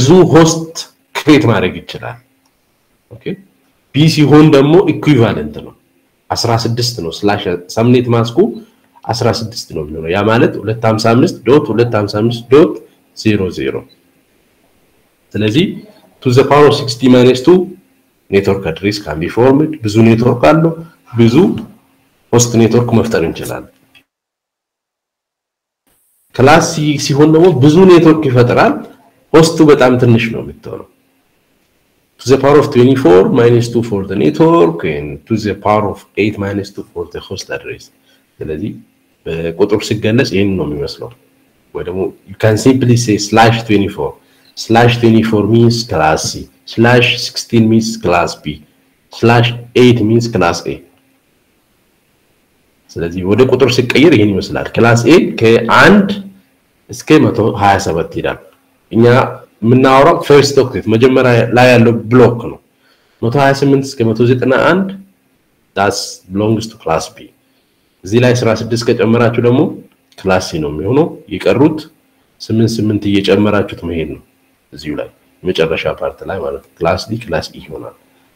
ብዙ ሆስት ክሬት ማድረግ ይችላል። ኦኬ ቢ ሲሆን ደግሞ ኢኩይቫለንት ነው 16 ነው። ስላሽ ሰምኔት ማስኩ 16 ነው የሚሆነው ያ ማለት 255 ዶት 255 ዶት 00 ስለዚህ ቱ ዘ ፓወር ኦፍ 60 ማይነስ 2 ኔትወርክ አድሬስ ካን ቢ ፎርምድ ብዙ ኔትወርክ አለው ብዙ ሆስት ኔትወርክ መፍጠር እንችላለን። ክላስ ሲ ሲሆን ደግሞ ብዙ ኔትወርክ ይፈጥራል። ሆስቱ በጣም ትንሽ ነው የምትሆነው። to the power of 24 minus 2 for the network and to the power of 8 minus 2 for the host address ስለዚህ በቁጥር ሲገለጽ ይህን ነው የሚመስለው ወይ ደግሞ you can simply say slash 24 slash 24 means class C slash 16 means class B slash 8 means class A ስለዚህ ወደ ቁጥር ሲቀየር ይህን ይመስላል ክላስ ኤ ከአንድ እስከ 127 ይላል እኛ የምናወራው ፈርስት ኦክቴት መጀመሪያ ላይ ያለው ብሎክ ነው 128 እስከ 191 ዳስ ቢሎንግስ ቱ ክላስ ቢ እዚህ ላይ 16 ከጨመራችሁ ደግሞ ክላስ ሲ ነው የሚሆነው የቀሩት 8 8 እየጨመራችሁት መሄድ ነው እዚሁ ላይ መጨረሻ ፓርት ላይ ማለት ነው ክላስ ዲ ክላስ ኢ ይሆናል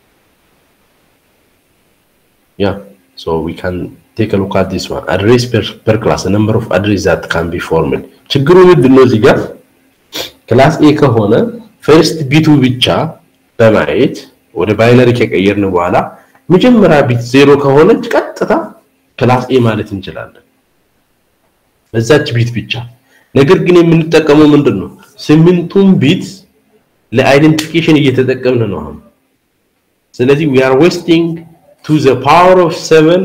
ያ so we can take a look at this one address per, per class the number of address that can be formed ችግሩ ምንድነው እዚህ ጋር ክላስ ኤ ከሆነ ፈርስት ቢቱ ብቻ በማየት ወደ ባይነሪ ከቀየርን በኋላ መጀመሪያ ቢት ዜሮ ከሆነች ቀጥታ ክላስ ኤ ማለት እንችላለን በዛች ቢት ብቻ ነገር ግን የምንጠቀመው ምንድን ነው ስምንቱን ቢት ለአይደንቲፊኬሽን እየተጠቀምን ነው አሁን ስለዚህ we are wasting to the power of 7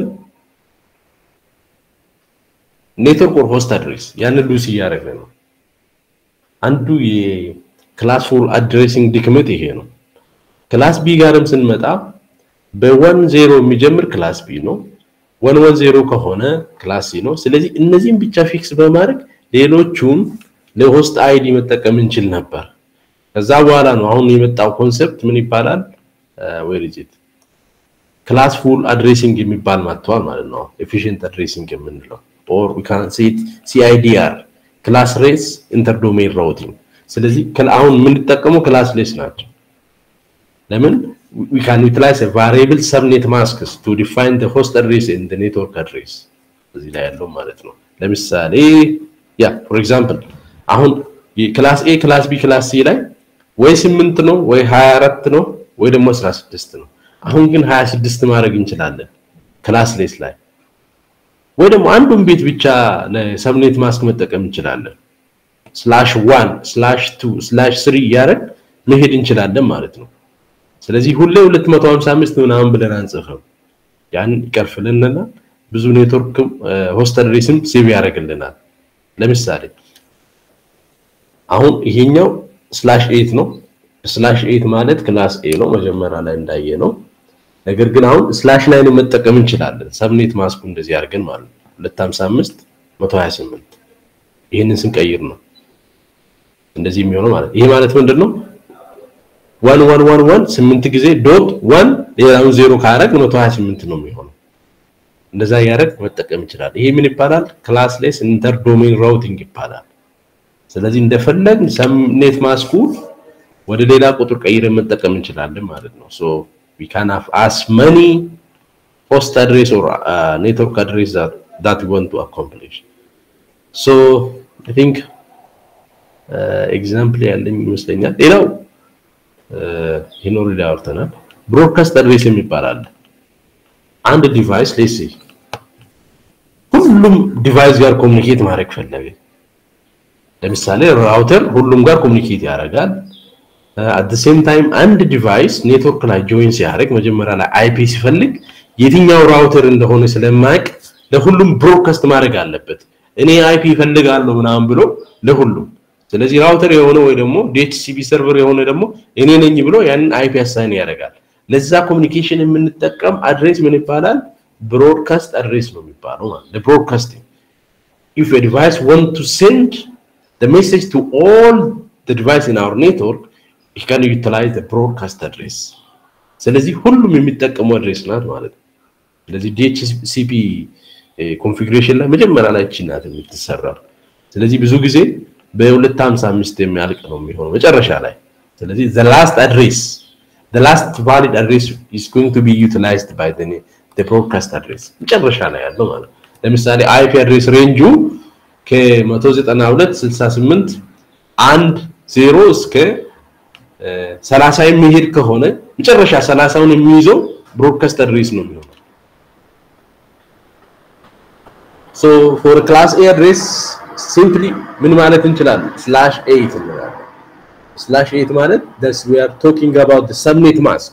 ኔትወርክ ኦር ሆስት አድሬስ ያንን ሉስ እያደረግን ነው አንዱ የክላስ ፉል አድሬሲንግ ድክመት ይሄ ነው። ክላስ ቢ ጋርም ስንመጣ በወን ዜሮ የሚጀምር ክላስ ቢ ነው። ወን ወን ዜሮ ከሆነ ክላስ ሲ ነው። ስለዚህ እነዚህም ብቻ ፊክስ በማድረግ ሌሎቹን ለሆስት አይዲ መጠቀም እንችል ነበር። ከዛ በኋላ ነው አሁን የመጣው ኮንሰፕት ምን ይባላል? ዌር ኢዝ ኢት ክላስ ፉል አድሬሲንግ የሚባል መጥቷል ማለት ነው። ኤፊሽንት አድሬሲንግ የምንለው ኦር ዊ ካን ሴ ኢት ሲአይዲአር ክላስ ሬስ ኢንተርዶሜን ራውቲንግ ስለዚህ አሁን የምንጠቀመው ክላስ ሌስ ናቸው ለምን we can utilize a variable subnet masks to define the host address and the network address እዚህ ላይ ያለው ማለት ነው ለምሳሌ ያ ፎር ኤግዛምፕል አሁን ክላስ ኤ ክላስ ቢ ክላስ ሲ ላይ ወይ 8 ነው ወይ 24 ነው ወይ ደግሞ 16 ነው አሁን ግን 26 ማድረግ እንችላለን ክላስ ሌስ ላይ ወይ ደግሞ አንዱን ቤት ብቻ ለሰብኔት ማስክ መጠቀም እንችላለን ስላሽ ዋን ስላሽ ቱ ስላሽ ስሪ እያደረግ መሄድ እንችላለን ማለት ነው ስለዚህ ሁሌ 255 ምናምን ብለን አንጽፍም ያን ይቀርፍልንና ብዙ ኔትወርክ ሆስት አድሬስም ሴቭ ያደርግልናል ለምሳሌ አሁን ይሄኛው ስላሽ 8 ነው ስላሽ 8 ማለት ክላስ ኤ ነው መጀመሪያ ላይ እንዳየ ነው ነገር ግን አሁን ስላሽ ላይ ነው መጠቀም እንችላለን ሰብኔት ማስኩ እንደዚህ አድርገን ማለት ነው 255 128 ይህንን ስንቀይር ነው እንደዚህ የሚሆነው ማለት ይሄ ማለት ምንድነው ዋን ዋን ዋን ዋን ስምንት ጊዜ ዶት ዋን ሌላውን ዜሮ ካረግ 128 ነው የሚሆነው እንደዛ ያደረግ መጠቀም ይችላል ይሄ ምን ይባላል ክላስሌስ ኢንተር ዶሜን ራውቲንግ ይባላል ስለዚህ እንደፈለግ ሰብኔት ማስኩ ወደ ሌላ ቁጥር ቀይረን መጠቀም እንችላለን ማለት ነው ሶ we can have as many host address or uh, network address that, that we want to accomplish. So I think ኤግዛምፕል ያለኝ ይመስለኛል። ሌላው ይኖር ላይ አውርተናል። ብሮድካስት አድሬስ የሚባል አለ። አንድ ዲቫይስ ሌስ ሁሉም ዲቫይስ ጋር ኮሚኒኬት ማድረግ ፈለገ። ለምሳሌ ራውተር ሁሉም ጋር ኮሚኒኬት ያደርጋል። አት ሴም ታይም አንድ ዲቫይስ ኔትወርክ ላይ ጆይን ሲያደርግ መጀመሪያ ላይ አይፒ ሲፈልግ የትኛው ራውተር እንደሆነ ስለማያውቅ ለሁሉም ብሮድካስት ማድረግ አለበት። እኔ አይፒ ይፈልጋለሁ ምናምን ብሎ ለሁሉም ስለዚህ ራውተር የሆነ ወይ ደግሞ ዲኤችሲፒ ሰርቨር የሆነ ደግሞ እኔ ነኝ ብሎ ያንን አይፒ አሳይን ያደርጋል። ለዛ ኮሚኒኬሽን የምንጠቀም አድሬስ ምን ይባላል? ብሮድካስት አድሬስ ነው የሚባለው ማለት ለብሮድካስቲንግ if a device want to send the message to all the device in our network you can utilize the broadcast address ስለዚህ ሁሉም የሚጠቀሙ አድሬስ ናት ማለት ነው ስለዚህ ዲኤችሲፒ ኮንፊግሬሽን ላይ መጀመሪያ ላይ እቺ ናት የምትሰራው ስለዚህ ብዙ ጊዜ በ255 የሚያልቅ ነው የሚሆነው መጨረሻ ላይ ስለዚህ the last address the last valid address is going to be utilized by the, the broadcast address መጨረሻ ላይ ያለው ማለት ለምሳሌ አይፒ አድሬስ ሬንጁ ከ192 68 አንድ ዜሮ እስከ 30 የሚሄድ ከሆነ መጨረሻ 30ውን የሚይዘው ብሮድካስት አድሬስ ነው የሚሆነው ሶ ፎር ክላስ ኤ አድሬስ ሲምፕሊ ምን ማለት እንችላለን ስላሽ 8 እንላለን ስላሽ 8 ማለት this we are talking about the subnet mask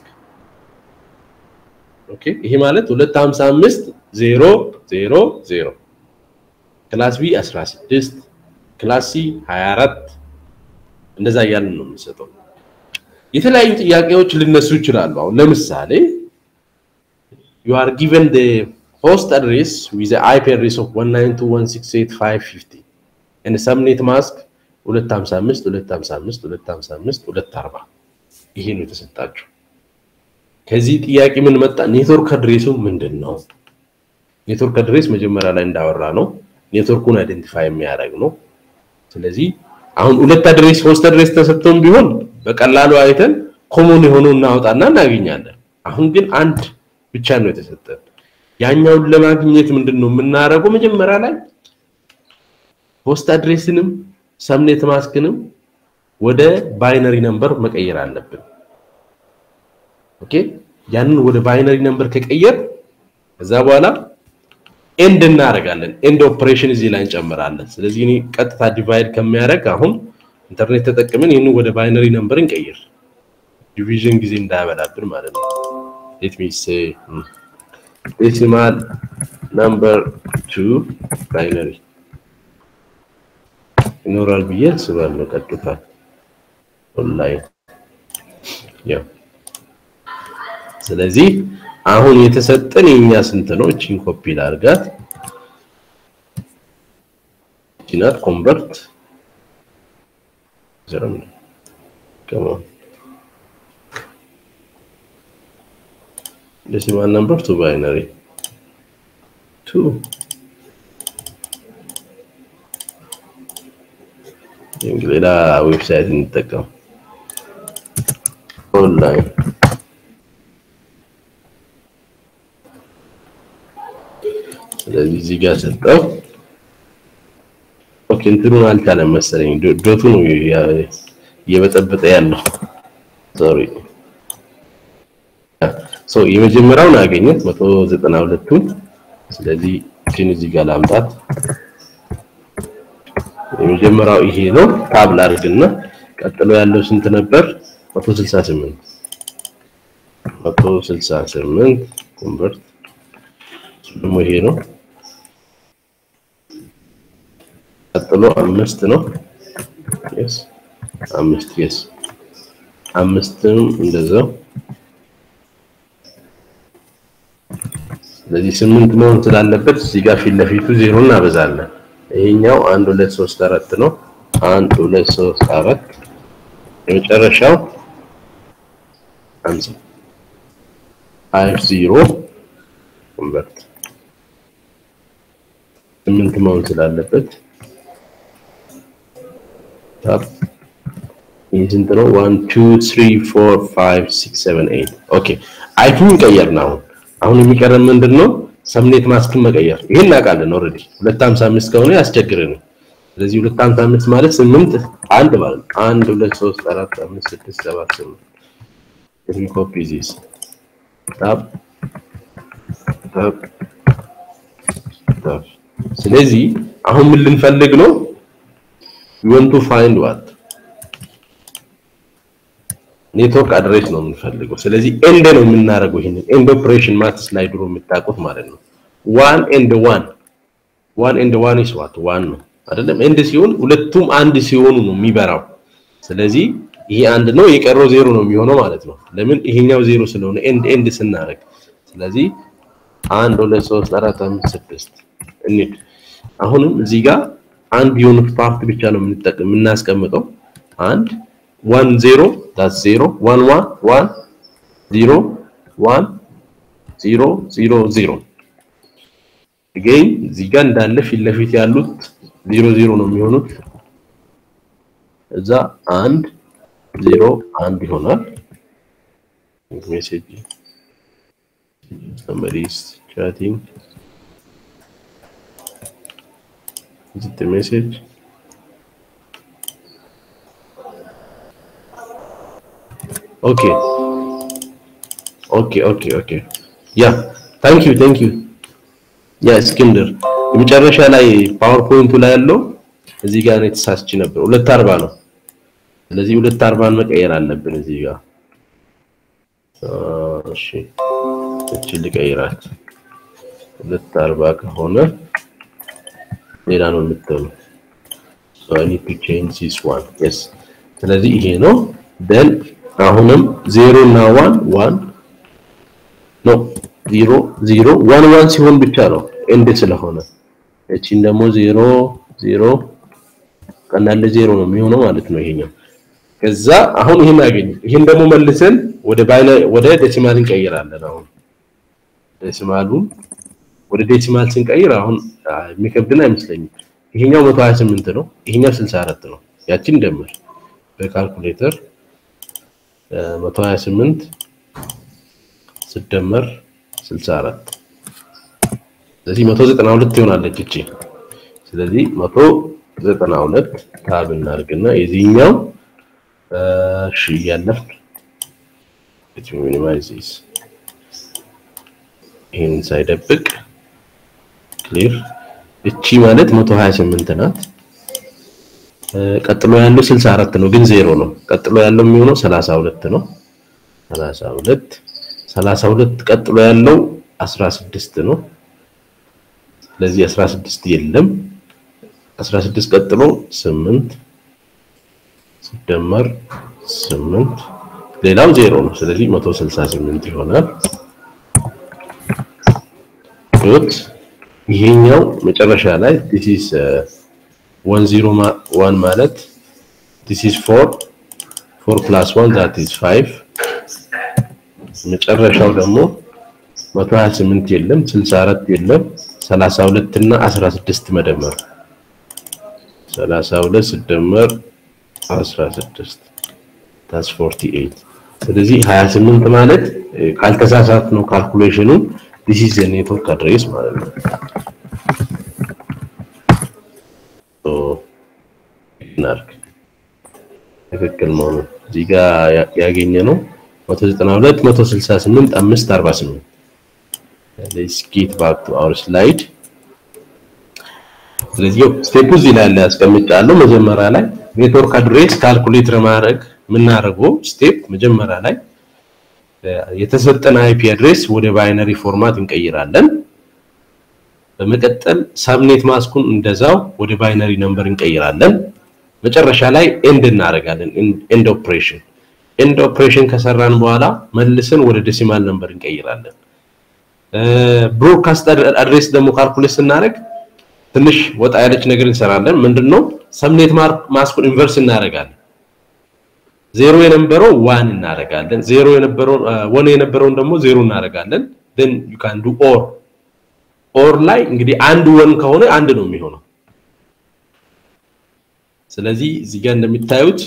ኦኬ ይሄ ማለት 255 0 0 0 ክላስ ቢ 16 ክላስ ሲ 24 እንደዛ እያልን ነው የምንሰጠው የተለያዩ ጥያቄዎች ሊነሱ ይችላሉ አሁን ለምሳሌ you are given the host address with the IP address of 192.168.550 and the subnet mask 255 255 255 240 ይሄ ነው የተሰጣችሁ ከዚህ ጥያቄ ምን መጣ ኔትወርክ አድሬሱ ምንድን ነው ኔትወርክ አድሬስ መጀመሪያ ላይ እንዳወራ ነው ኔትወርኩን አይደንቲፋይ የሚያደርግ ነው ስለዚህ አሁን ሁለት አድሬስ ሶስት አድሬስ ተሰጥቶም ቢሆን በቀላሉ አይተን ኮሞን የሆነው እናወጣና እናገኛለን አሁን ግን አንድ ብቻ ነው የተሰጠን ያኛውን ለማግኘት ምንድን ነው የምናደርገው መጀመሪያ ላይ ሆስት አድሬስንም ሰምኔት ማስክንም ወደ ባይነሪ ነምበር መቀየር አለብን ኦኬ ያንን ወደ ባይነሪ ነምበር ከቀየር ከዛ በኋላ ኤንድ እናደርጋለን ኤንድ ኦፕሬሽን እዚህ ላይ እንጨምራለን ስለዚህ እኔ ቀጥታ ዲቫይድ ከሚያደርግ አሁን ኢንተርኔት ተጠቅመን ይህንን ወደ ባይነሪ ነምበር እንቀይር ዲቪዥን ጊዜ እንዳያበላብን ማለት ነው ሌት ሚ ሴ ዴሲማል ነምበር ቱ ባይነሪ ይኖራል ብዬ አስባለሁ ቀጥታ ኦንላይን ያው ስለዚህ አሁን የተሰጠን የኛ ስንት ነው? እቺን ኮፒ ላርጋት። ጂናት ኮንቨርት ዘረም ከማን decimal number to binary 2 ሌላ ዌብሳይት እንጠቀም ኦንላይን ስለዚህ እዚህ ጋር ሰጠው ኦኬ እንትኑን አልቻለም መሰለኝ ዶቱ ነው እየበጠበጠ ያለው ሶሪ ሶ የመጀመሪያውን አገኘት 192ቱን ስለዚህ ግን እዚህ ጋር ላምጣት የመጀመሪያው ይሄ ነው ታብ ላድርግና ቀጥሎ ያለው ስንት ነበር 168 168 ኮንቨርት ደግሞ ይሄ ነው ቀጥሎ አምስት ነው yes አምስት yes አምስትም እንደዛው ስለዚህ ስምንት መሆን ስላለበት እዚህ ጋር ፊት ለፊቱ ዜሮ እናበዛለን ይሄኛው አንድ ሁለት ሶስት አራት ነው አንድ ሁለት ሶስት አራት የመጨረሻው አምሳ ፋይቭ ዜሮ ኮንቨርት ስምንት መሆን ስላለበት ታፕ ይህ ስንት ነው? ዋን ቱ ትሪ ፎር ፋይቭ ሲክስ ሰቨን ኤይት ኦኬ አይፒን ቀየር ነው አሁን አሁን የሚቀረን ምንድን ነው? ሰምኔት ማስክን መቀየር ይሄን እናውቃለን ኦልሬዲ 255 ከሆነ ያስቸግረን ስለዚህ 255 ማለት 8 አንድ ማለት ነው 1 2 3 4 5 6 7 8 let me copy this tab tab tab ስለዚህ አሁን ምን ልንፈልግ ነው we want to find what ኔትወርክ አድሬስ ነው የምንፈልገው ስለዚህ ኤንድ ነው የምናደርገው ይሄንን ኤንድ ኦፕሬሽን ማትስ ላይ ድሮ የምታውቁት ማለት ነው ዋን ኤንድ ዋን ዋን ኤንድ ዋን ኢስ ዋት ዋን ነው አይደለም ኤንድ ሲሆን ሁለቱም አንድ ሲሆኑ ነው የሚበራው ስለዚህ ይሄ አንድ ነው የቀረው ዜሮ ነው የሚሆነው ማለት ነው ለምን ይሄኛው ዜሮ ስለሆነ ኤንድ ኤንድ ስናደርግ ስለዚህ አንድ ሁለት ሶስት አራት አምስት ስድስት እንሂድ አሁንም እዚህ ጋር አንድ የሆኑት ፓርት ብቻ ነው የምንጠቀም የምናስቀምጠው አንድ ዋን ዜሮ ዳት ዜሮ ዋን ዋን ዋን ዜሮ ዋን ዜሮ ዜሮ ዜሮ አገኝ እዚህ ጋር እንዳለ ፊት ለፊት ያሉት ዜሮ ዜሮ ነው የሚሆኑት እዛ አንድ ዜሮ አንድ ይሆናል። ሜሴጅ somebody is chatting is it the message okay okay okay okay yeah thank you thank you ያ እስክንድር የመጨረሻ ላይ ፓወርፖይንቱ ላይ ያለው እዚህ ጋር ነው የተሳስች ነበር። ሁለት አርባ ነው። ስለዚህ ሁለት አርባን መቀየር አለብን እዚህ ጋር እሺ፣ እቺ ልቀይራት። ሁለት አርባ ከሆነ ሌላ ነው የምትሆነው። so i need to change this one yes ስለዚህ ይሄ ነው then አሁንም ዜሮ እና ዋን ዋን ኖ ዜሮ ዜሮ ዋን ዋን ሲሆን ብቻ ነው ኤንድ ስለሆነ እቺን ደግሞ ዜሮ ዜሮ ቀናለ ዜሮ ነው የሚሆነው ማለት ነው ይሄኛው ከዛ አሁን ይሄን አገኘ ይሄን ደግሞ መልሰን ወደ ባይነ ወደ ዴሲማል እንቀይራለን አሁን ዴሲማሉን ወደ ዴሲማል ስንቀይር አሁን የሚከብድን አይመስለኝም ይሄኛው 128 ነው ይሄኛው 64 ነው ያችን ደምር በካልኩሌተር 128 ሲደመር 64 ስለዚህ 192 ይሆናለች እቺ ስለዚህ 192 ታብ እናድርግና የዚህኛው እሺ እያለፍን let me minimize this ይህን ሳይደብቅ ክሊር እቺ ማለት 128 ናት ቀጥሎ ያለው 64 ነው ግን ዜሮ ነው ቀጥሎ ያለው የሚሆነው 32 ነው 32 32 ቀጥሎ ያለው 16 ነው ስለዚህ 16 የለም 16 ቀጥሎ 8 ሲደመር 8 ሌላው ዜሮ ነው ስለዚህ 168 ይሆናል ዶት ይሄኛው መጨረሻ ላይ this is uh, 101 ማለት this is 4 4 plus 1 that is 5 መጨረሻው ደግሞ 128 የለም 64 የለም 32 እና 16 መደመር 32 ሲደመር 16 that's 48 ስለዚህ 28 ማለት ካልተሳሳት ነው ካልኩሌሽኑ this is a network address ማለት ነው so እናርግ ትክክል መሆኑ እዚህ ጋር ያገኘ ነው 192 168 548 let's get back to our slide ስለዚህ ስቴፕ እዚህ ላይ ያለ ያስቀምጫለሁ መጀመሪያ ላይ ኔትወርክ አድሬስ ካልኩሌት ለማድረግ የምናደርገው ስቴፕ መጀመሪያ ላይ የተሰጠን አይፒ አድሬስ ወደ ባይነሪ ፎርማት እንቀይራለን በመቀጠል ሳብኔት ማስኩን እንደዛው ወደ ባይነሪ ነምበር እንቀይራለን መጨረሻ ላይ ኤንድ እናደርጋለን ኤንድ ኦፕሬሽን ኤንድ ኦፕሬሽን ከሰራን በኋላ መልሰን ወደ ዴሲማል ነምበር እንቀይራለን ብሮድካስት አድሬስ ደግሞ ካልኩሌት ስናደርግ ትንሽ ወጣ ያለች ነገር እንሰራለን ምንድነው ሰብኔት ማስኩን ኢንቨርስ እናደርጋለን ዜሮ የነበረው ዋን እናደርጋለን ዜሮ የነበረው ወን የነበረውን ደግሞ ዜሮ እናደርጋለን then you can do or or ላይ እንግዲህ አንድ ወን ከሆነ አንድ ነው የሚሆነው ስለዚህ እዚህ ጋር እንደሚታዩት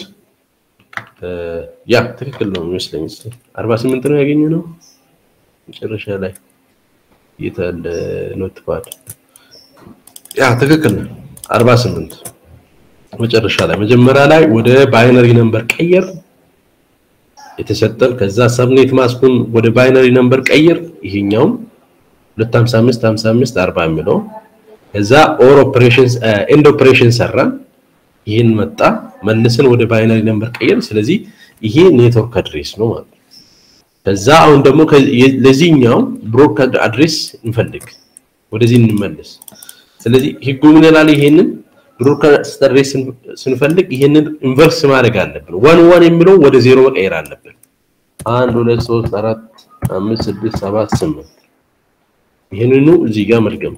ያ ትክክል ነው የሚመስለኝ 48 ነው ያገኘ ነው መጨረሻ ላይ የታለ ኖትፓድ ያ ትክክል ነው 48 መጨረሻ ላይ መጀመሪያ ላይ ወደ ባይነሪ ነምበር ቀየር የተሰጠን ከዛ ሰብኔት ማስኩን ወደ ባይነሪ ነምበር ቀይር ይሄኛውም 255 55 40 የሚለው ከዛ ኦር ኦፕሬሽንስ ኤንድ ኦፕሬሽን ሰራን ይህን መጣ መልሰን ወደ ባይነሪ ነምበር ቀየር ስለዚህ ይሄ ኔትወርክ አድሬስ ነው ማለት ከዛ አሁን ደግሞ ለዚህኛው ብሮድካስት አድሬስ እንፈልግ ወደዚህ እንመለስ ስለዚህ ህጉ ምን ይላል ይሄንን ብሮድካስት አድሬስ ስንፈልግ ይሄንን ኢንቨርስ ማድረግ አለብን ዋን ዋን የሚለው ወደ ዜሮ መቀየር አለብን አንድ ሁለት ሶስት አራት አምስት ስድስት ሰባት ስምንት ይህንኑ እዚህ ጋር መድገም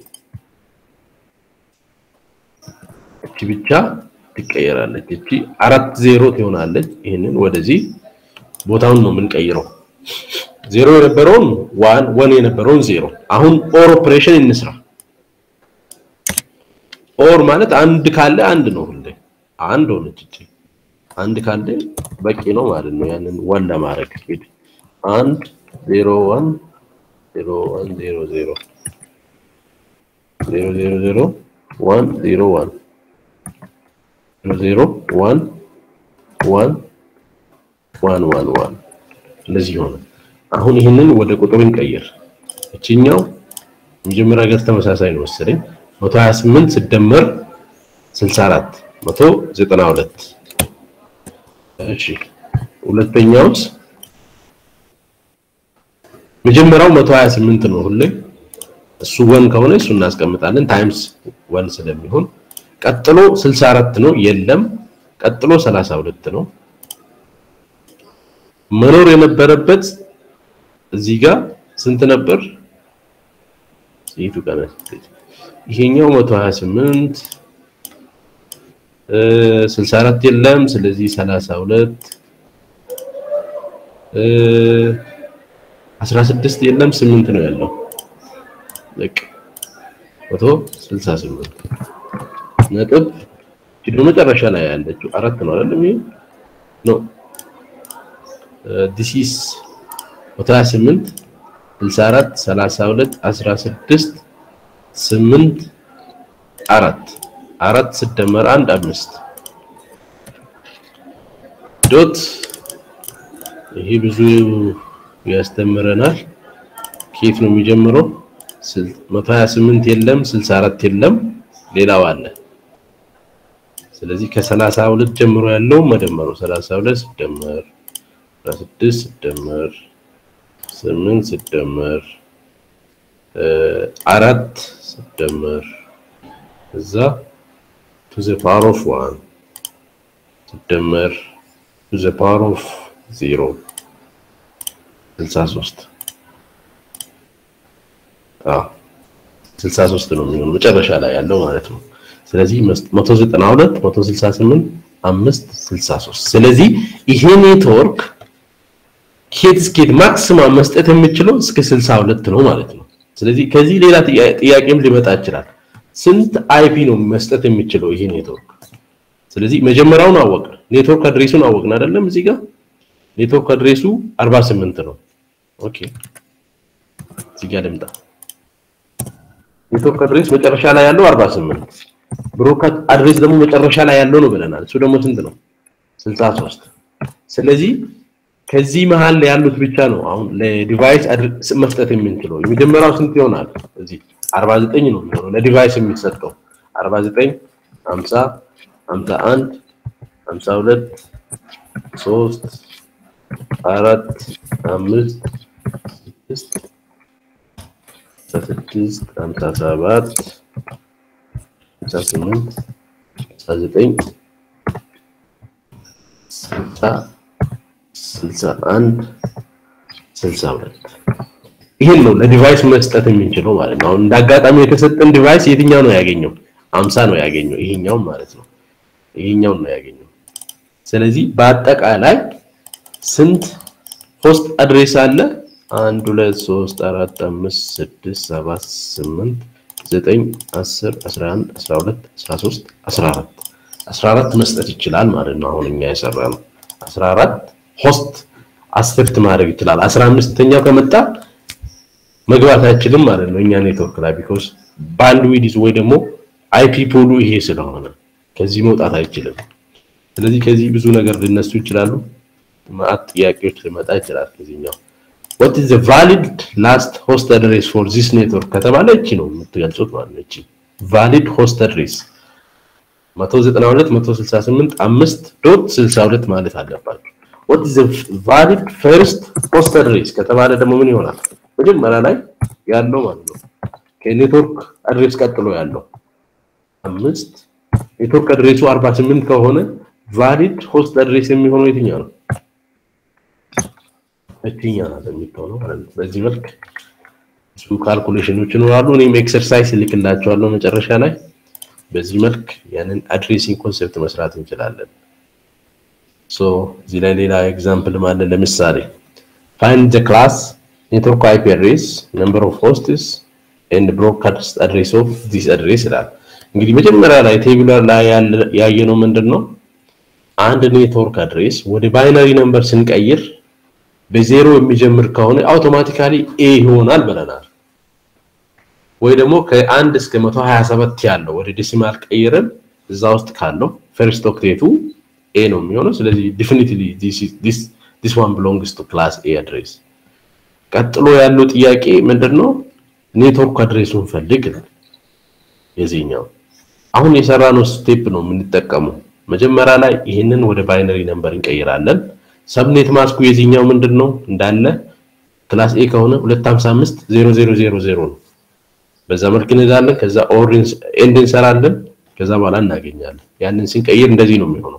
እቺ ብቻ ትቀየራለች እቺ አራት ዜሮ ትሆናለች ይህንን ወደዚህ ቦታውን ነው የምንቀይረው ዜሮ የነበረውን ዋን ወን የነበረውን ዜሮ አሁን ኦር ኦፕሬሽን እንስራ ኦር ማለት አንድ ካለ አንድ ነው ሁሌ አንድ ሆነች እቺ አንድ ካለ በቂ ነው ማለት ነው። ያንን ዋን ለማድረግ እንግዲህ አንድ ዜሮ ዋን ዜሮ ዋን ዜሮ ዜሮ ዜሮ ዜሮ ዜሮ ዋን ዜሮ ዋን ዜሮ ዜሮ ዋን ዋን ዋን ዋን ዋን እንደዚህ ሆነ። አሁን ይህንን ወደ ቁጥር እንቀይር። እችኛው መጀመሪያ ገጽ ተመሳሳይ ነው መሰለኝ 128 ሲደመር 64 192 እሺ ሁለተኛውስ መጀመሪያው 128 ነው ሁሌ እሱ ወን ከሆነ እሱ እናስቀምጣለን ታይምስ ወን ስለሚሆን ቀጥሎ 64 ነው የለም ቀጥሎ 32 ነው መኖር የነበረበት እዚህ ጋር ስንት ነበር የቱ ጋር ይሄኛው 128 64 የለም ስለዚህ 32 16 የለም 8 ነው ያለው በቃ 168 ነጥብ ኪሎ መጨረሻ ላይ ያለችው አራት ነው አይደል ይሄ ኖ ዲስ ኢዝ 128 64 32 16 8 አራት አራት ሲደመር አንድ አምስት ዶት ይሄ ብዙ ያስተምረናል። ከየት ነው የሚጀምረው? 128 የለም፣ 64 የለም፣ ሌላው አለ። ስለዚህ ከ32 ጀምሮ ያለው መደመሩ 32 ሲደመር 16 ሲደመር 8 ሲደመር አራት ሲደመር እዛ to the power of 1 ሲደመር to the power of 0 63 አዎ 63 ነው የሚሆነው መጨረሻ ላይ ያለው ማለት ነው። ስለዚህ 192 168 5 63 ስለዚህ ይሄ ኔትወርክ ኬት ስኬት ማክሲማም መስጠት የሚችለው እስከ 62 ነው ማለት ነው። ስለዚህ ከዚህ ሌላ ጥያቄም ሊመጣ ይችላል። ስንት አይፒ ነው መስጠት የሚችለው ይሄ ኔትወርክ? ስለዚህ መጀመሪያውን አወቅን፣ ኔትወርክ አድሬሱን አወቅን አይደለም? እዚህ ጋር ኔትወርክ አድሬሱ 48 ነው። ኦኬ እዚህ ጋር ልምጣ። ኔትወርክ አድሬስ መጨረሻ ላይ ያለው 48 ብሮድካስት አድሬስ ደግሞ መጨረሻ ላይ ያለው ነው ብለናል። እሱ ደግሞ ስንት ነው? 63 ስለዚህ ከዚህ መሃል ላይ ያሉት ብቻ ነው አሁን ለዲቫይስ መስጠት የምንችለው። የመጀመሪያው ስንት ይሆናል? እዚህ 49 ነው የሚሆነው ለዲቫይስ የሚሰጠው 49 50 51 52 3 4 5 6 ስድስት ሃምሳ ሰባት ሃምሳ ስምንት ሃምሳ ዘጠኝ ስልሳ ስልሳ አንድ ስልሳ ሁለት ይህን ነው ለዲቫይስ መስጠት የምንችለው ማለት ነው። አሁን እንደ አጋጣሚ የተሰጠን ዲቫይስ የትኛው ነው ያገኘው? አምሳ ነው ያገኘው። ይሄኛው ማለት ነው። ይሄኛው ነው ያገኘው። ስለዚህ በአጠቃላይ ስንት ሆስት አድሬስ አለ? አንድ ሁለት ሶስት አራት አምስት ስድስት ሰባት ስምንት ዘጠኝ አስር አስራ አንድ አስራ ሁለት አስራ ሶስት አስራ አራት አስራ አራት መስጠት ይችላል ማለት ነው። አሁን እኛ የሰራ ነው አስራ አራት ሆስት አስርት ማድረግ ይችላል። አስራ አምስተኛው ከመጣ መግባት አይችልም ማለት ነው እኛ ኔትወርክ ላይ ቢኮዝ ባንድዊድዝ ወይ ደግሞ አይፒ ፖሉ ይሄ ስለሆነ ከዚህ መውጣት አይችልም። ስለዚህ ከዚህ ብዙ ነገር ሊነሱ ይችላሉ። ማአት ጥያቄዎች ሊመጣ ይችላል ከዚህኛው what is the valid last host address for this network ከተባለ እቺ ነው የምትገልጹት ማለት ነው። እቺ valid host address 192 168 5 ዶት 62 ማለት አለባችሁ። what is the valid first host address ከተባለ ደግሞ ምን ይሆናል? መጀመሪያ ላይ ያለው ማለት ነው ከኔትወርክ አድሬስ ቀጥሎ ያለው አምስት ኔትወርክ አድሬሱ 48 ከሆነ ቫሊድ ሆስት አድሬስ የሚሆነው የትኛው ነው? እትኛ ናት የሚሆነው ማለት ነው። በዚህ መልክ ብዙ ካልኩሌሽኖች ይኖራሉ። እኔም ኤክሰርሳይዝ እልክላቸዋለሁ መጨረሻ ላይ። በዚህ መልክ ያንን አድሬሲንግ ኮንሴፕት መስራት እንችላለን። ሶ እዚህ ላይ ሌላ ኤግዛምፕል ማለት ለምሳሌ ፋይንድ ዘ ክላስ ኔትወርክ አይፒ አድሬስ ነምበር ኦፍ ሆስትስ ኤንድ ብሮድካስት አድሬስ ኦፍ ዚስ አድሬስ ይላል። እንግዲህ መጀመሪያ ላይ ቴብለር ላይ ያየነው ምንድን ነው? አንድ ኔትወርክ አድሬስ ወደ ባይነሪ ነምበር ስንቀይር በዜሮ የሚጀምር ከሆነ አውቶማቲካሊ ኤ ይሆናል ብለናል። ወይ ደግሞ ከአንድ እስከ 127 ያለው ወደ ዴሲማል ቀይረን እዛ ውስጥ ካለው ፈርስት ኦክቴቱ ኤ ነው የሚሆነው። ስለዚህ ዲፊኒትሊ ዲስ ዋን ቢሎንግስ ቱ ክላስ ኤ አድሬስ። ቀጥሎ ያለው ጥያቄ ምንድነው? ኔትወርክ አድሬሱን ፈልግ ነው የዚህኛው። አሁን የሰራነው ስቴፕ ነው የምንጠቀመው። መጀመሪያ ላይ ይህንን ወደ ባይነሪ ነምበር እንቀይራለን። ሰብኔት ማስኩ የዚህኛው ምንድን ነው እንዳለ ክላስ ኤ ከሆነ 255 0000 ነው። በዛ መልክ እንሄዳለን። ከዛ ኦር ኤንድ እንሰራለን። ከዛ በኋላ እናገኛለን። ያንን ስንቀይር እንደዚህ ነው የሚሆነው።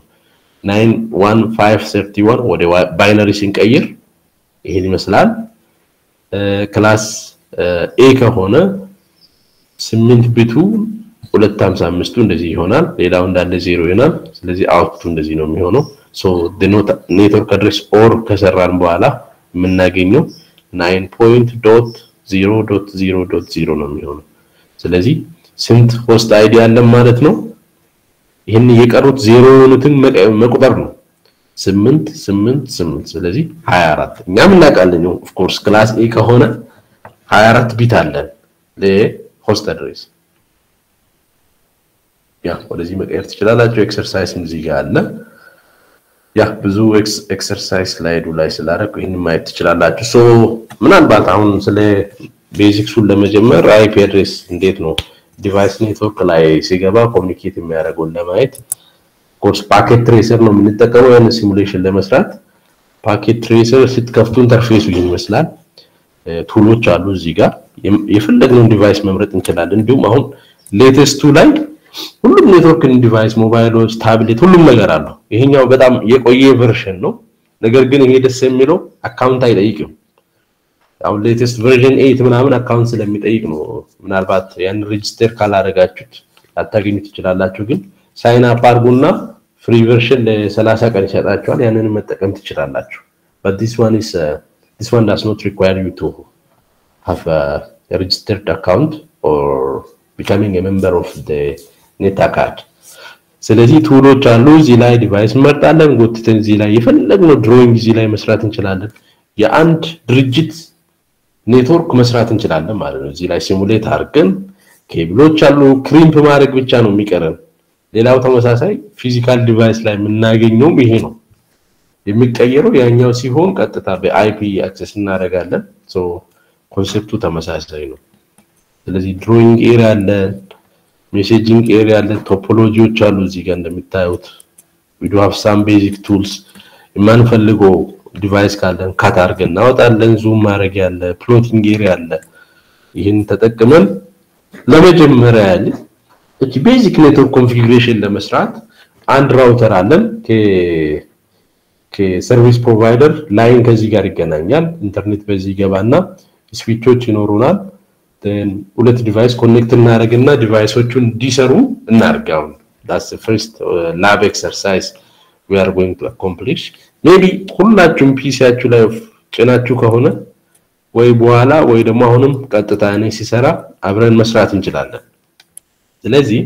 91531 ወደ ባይነሪ ስንቀይር ይሄን ይመስላል። ክላስ ኤ ከሆነ 8 ቢቱ 255ቱ እንደዚህ ይሆናል። ሌላው እንዳለ ዜሮ ይሆናል። ስለዚህ አውትፑቱ እንደዚህ ነው የሚሆነው። ሶ ኔትወርክ አድሬስ ኦር ከሰራን በኋላ የምናገኘው 9.0.0.0 ነው የሚሆነው። ስለዚህ ስንት ሆስት አይዲ አለን ማለት ነው? ይህን የቀሩት ዜሮ የሆኑትን መቁጠር ነው። ስምንት ስምንት ስምንት ስለዚህ 24 እኛም እናውቃለን። ኦፍ ኮርስ ክላስ ኤ ከሆነ 24 ቢት አለን ለሆስት አድሬስ። ያ ወደዚህ መቀየር ትችላላችሁ። ኤክሰርሳይዝ እዚህ ጋር አለ። ያ ብዙ ኤክሰርሳይዝ ስላይዱ ላይ ስላደረኩ ይህን ማየት ትችላላችሁ። ሶ ምናልባት አሁን ስለ ቤዚክሱን ለመጀመር አይፒ አድሬስ እንዴት ነው ዲቫይስ ኔትወርክ ላይ ሲገባ ኮሚኒኬት የሚያደርገውን ለማየት ኮርስ ፓኬት ትሬሰር ነው የምንጠቀመው ያን ሲሙሌሽን ለመስራት። ፓኬት ትሬሰር ስትከፍቱ ኢንተርፌሱ ይህን ይመስላል። ቱሎች አሉ እዚህ ጋር የፈለግነውን ዲቫይስ መምረጥ እንችላለን። እንዲሁም አሁን ሌቴስቱ ላይ ሁሉም ኔትወርክን ዲቫይስ ሞባይሎች፣ ታብሌት ሁሉም ነገር አለው። ይሄኛው በጣም የቆየ ቨርሽን ነው። ነገር ግን ይሄ ደስ የሚለው አካውንት አይጠይቅም። አሁን ሌቴስት ቨርዥን ኤይት ምናምን አካውንት ስለሚጠይቅ ነው። ምናልባት ያን ሬጅስተር ካላደረጋችሁት ላታገኙ ትችላላችሁ። ግን ሳይን አፕ አድርጉና ፍሪ ቨርሽን ለሰላሳ ቀን ይሰጣችኋል። ያንን መጠቀም ትችላላችሁ። but this one is uh, this one does not require you to have a registered account or becoming a member of the ኔታ ካርድ። ስለዚህ ቱሎች አሉ እዚህ ላይ ዲቫይስ እንመርጣለን። ጎትተን እዚህ ላይ የፈለግነው ድሮይንግ እዚህ ላይ መስራት እንችላለን። የአንድ ድርጅት ኔትወርክ መስራት እንችላለን ማለት ነው። እዚህ ላይ ሲሙሌት አድርገን ኬብሎች አሉ። ክሪምፕ ማድረግ ብቻ ነው የሚቀረን። ሌላው ተመሳሳይ ፊዚካል ዲቫይስ ላይ የምናገኘውም ይሄ ነው። የሚቀየረው ያኛው ሲሆን ቀጥታ በአይፒ አክሰስ እናደርጋለን። ሶ ኮንሴፕቱ ተመሳሳይ ነው። ስለዚህ ድሮይንግ ኤሪያ አለን፣ ሜሴጂንግ ኤሪያ አለን፣ ቶፖሎጂዎች አሉ እዚህ ጋር እንደምታዩት ዊ ዱ ሃቭ ሳም ቤዚክ ቱልስ የማንፈልገው ዲቫይስ ካለን ካት አድርገን እናወጣለን። ዙም ማድረግ ያለ ፕሎቲንግ ኤሪያ አለ። ይህን ተጠቅመን ለመጀመሪያ ያህል እቺ ቤዚክ ኔትወርክ ኮንፊግሬሽን ለመስራት አንድ ራውተር አለን ከሰርቪስ ፕሮቫይደር ላይን ከዚህ ጋር ይገናኛል። ኢንተርኔት በዚህ ይገባና ስዊቾች ይኖሩናል። ሁለት ዲቫይስ ኮኔክት እናደርግና ዲቫይሶቹን እንዲሰሩ እናድርግ። አሁን ዳስ ፈርስት ላብ ኤክሰርሳይዝ ዊ አር ጎይንግ ቱ አኮምፕሊሽ ሜቢ ሁላችሁም ፒሲያችሁ ላይ ጭናችሁ ከሆነ ወይ በኋላ ወይ ደግሞ አሁንም ቀጥታ እኔ ሲሰራ አብረን መስራት እንችላለን። ስለዚህ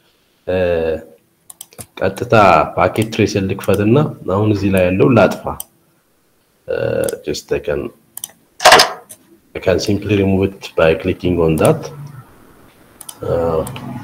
ቀጥታ ፓኬት ትሬሰር ልክፈትና አሁን እዚህ ላይ ያለው ላጥፋ። just I can I can simply remove it by clicking on that. Uh,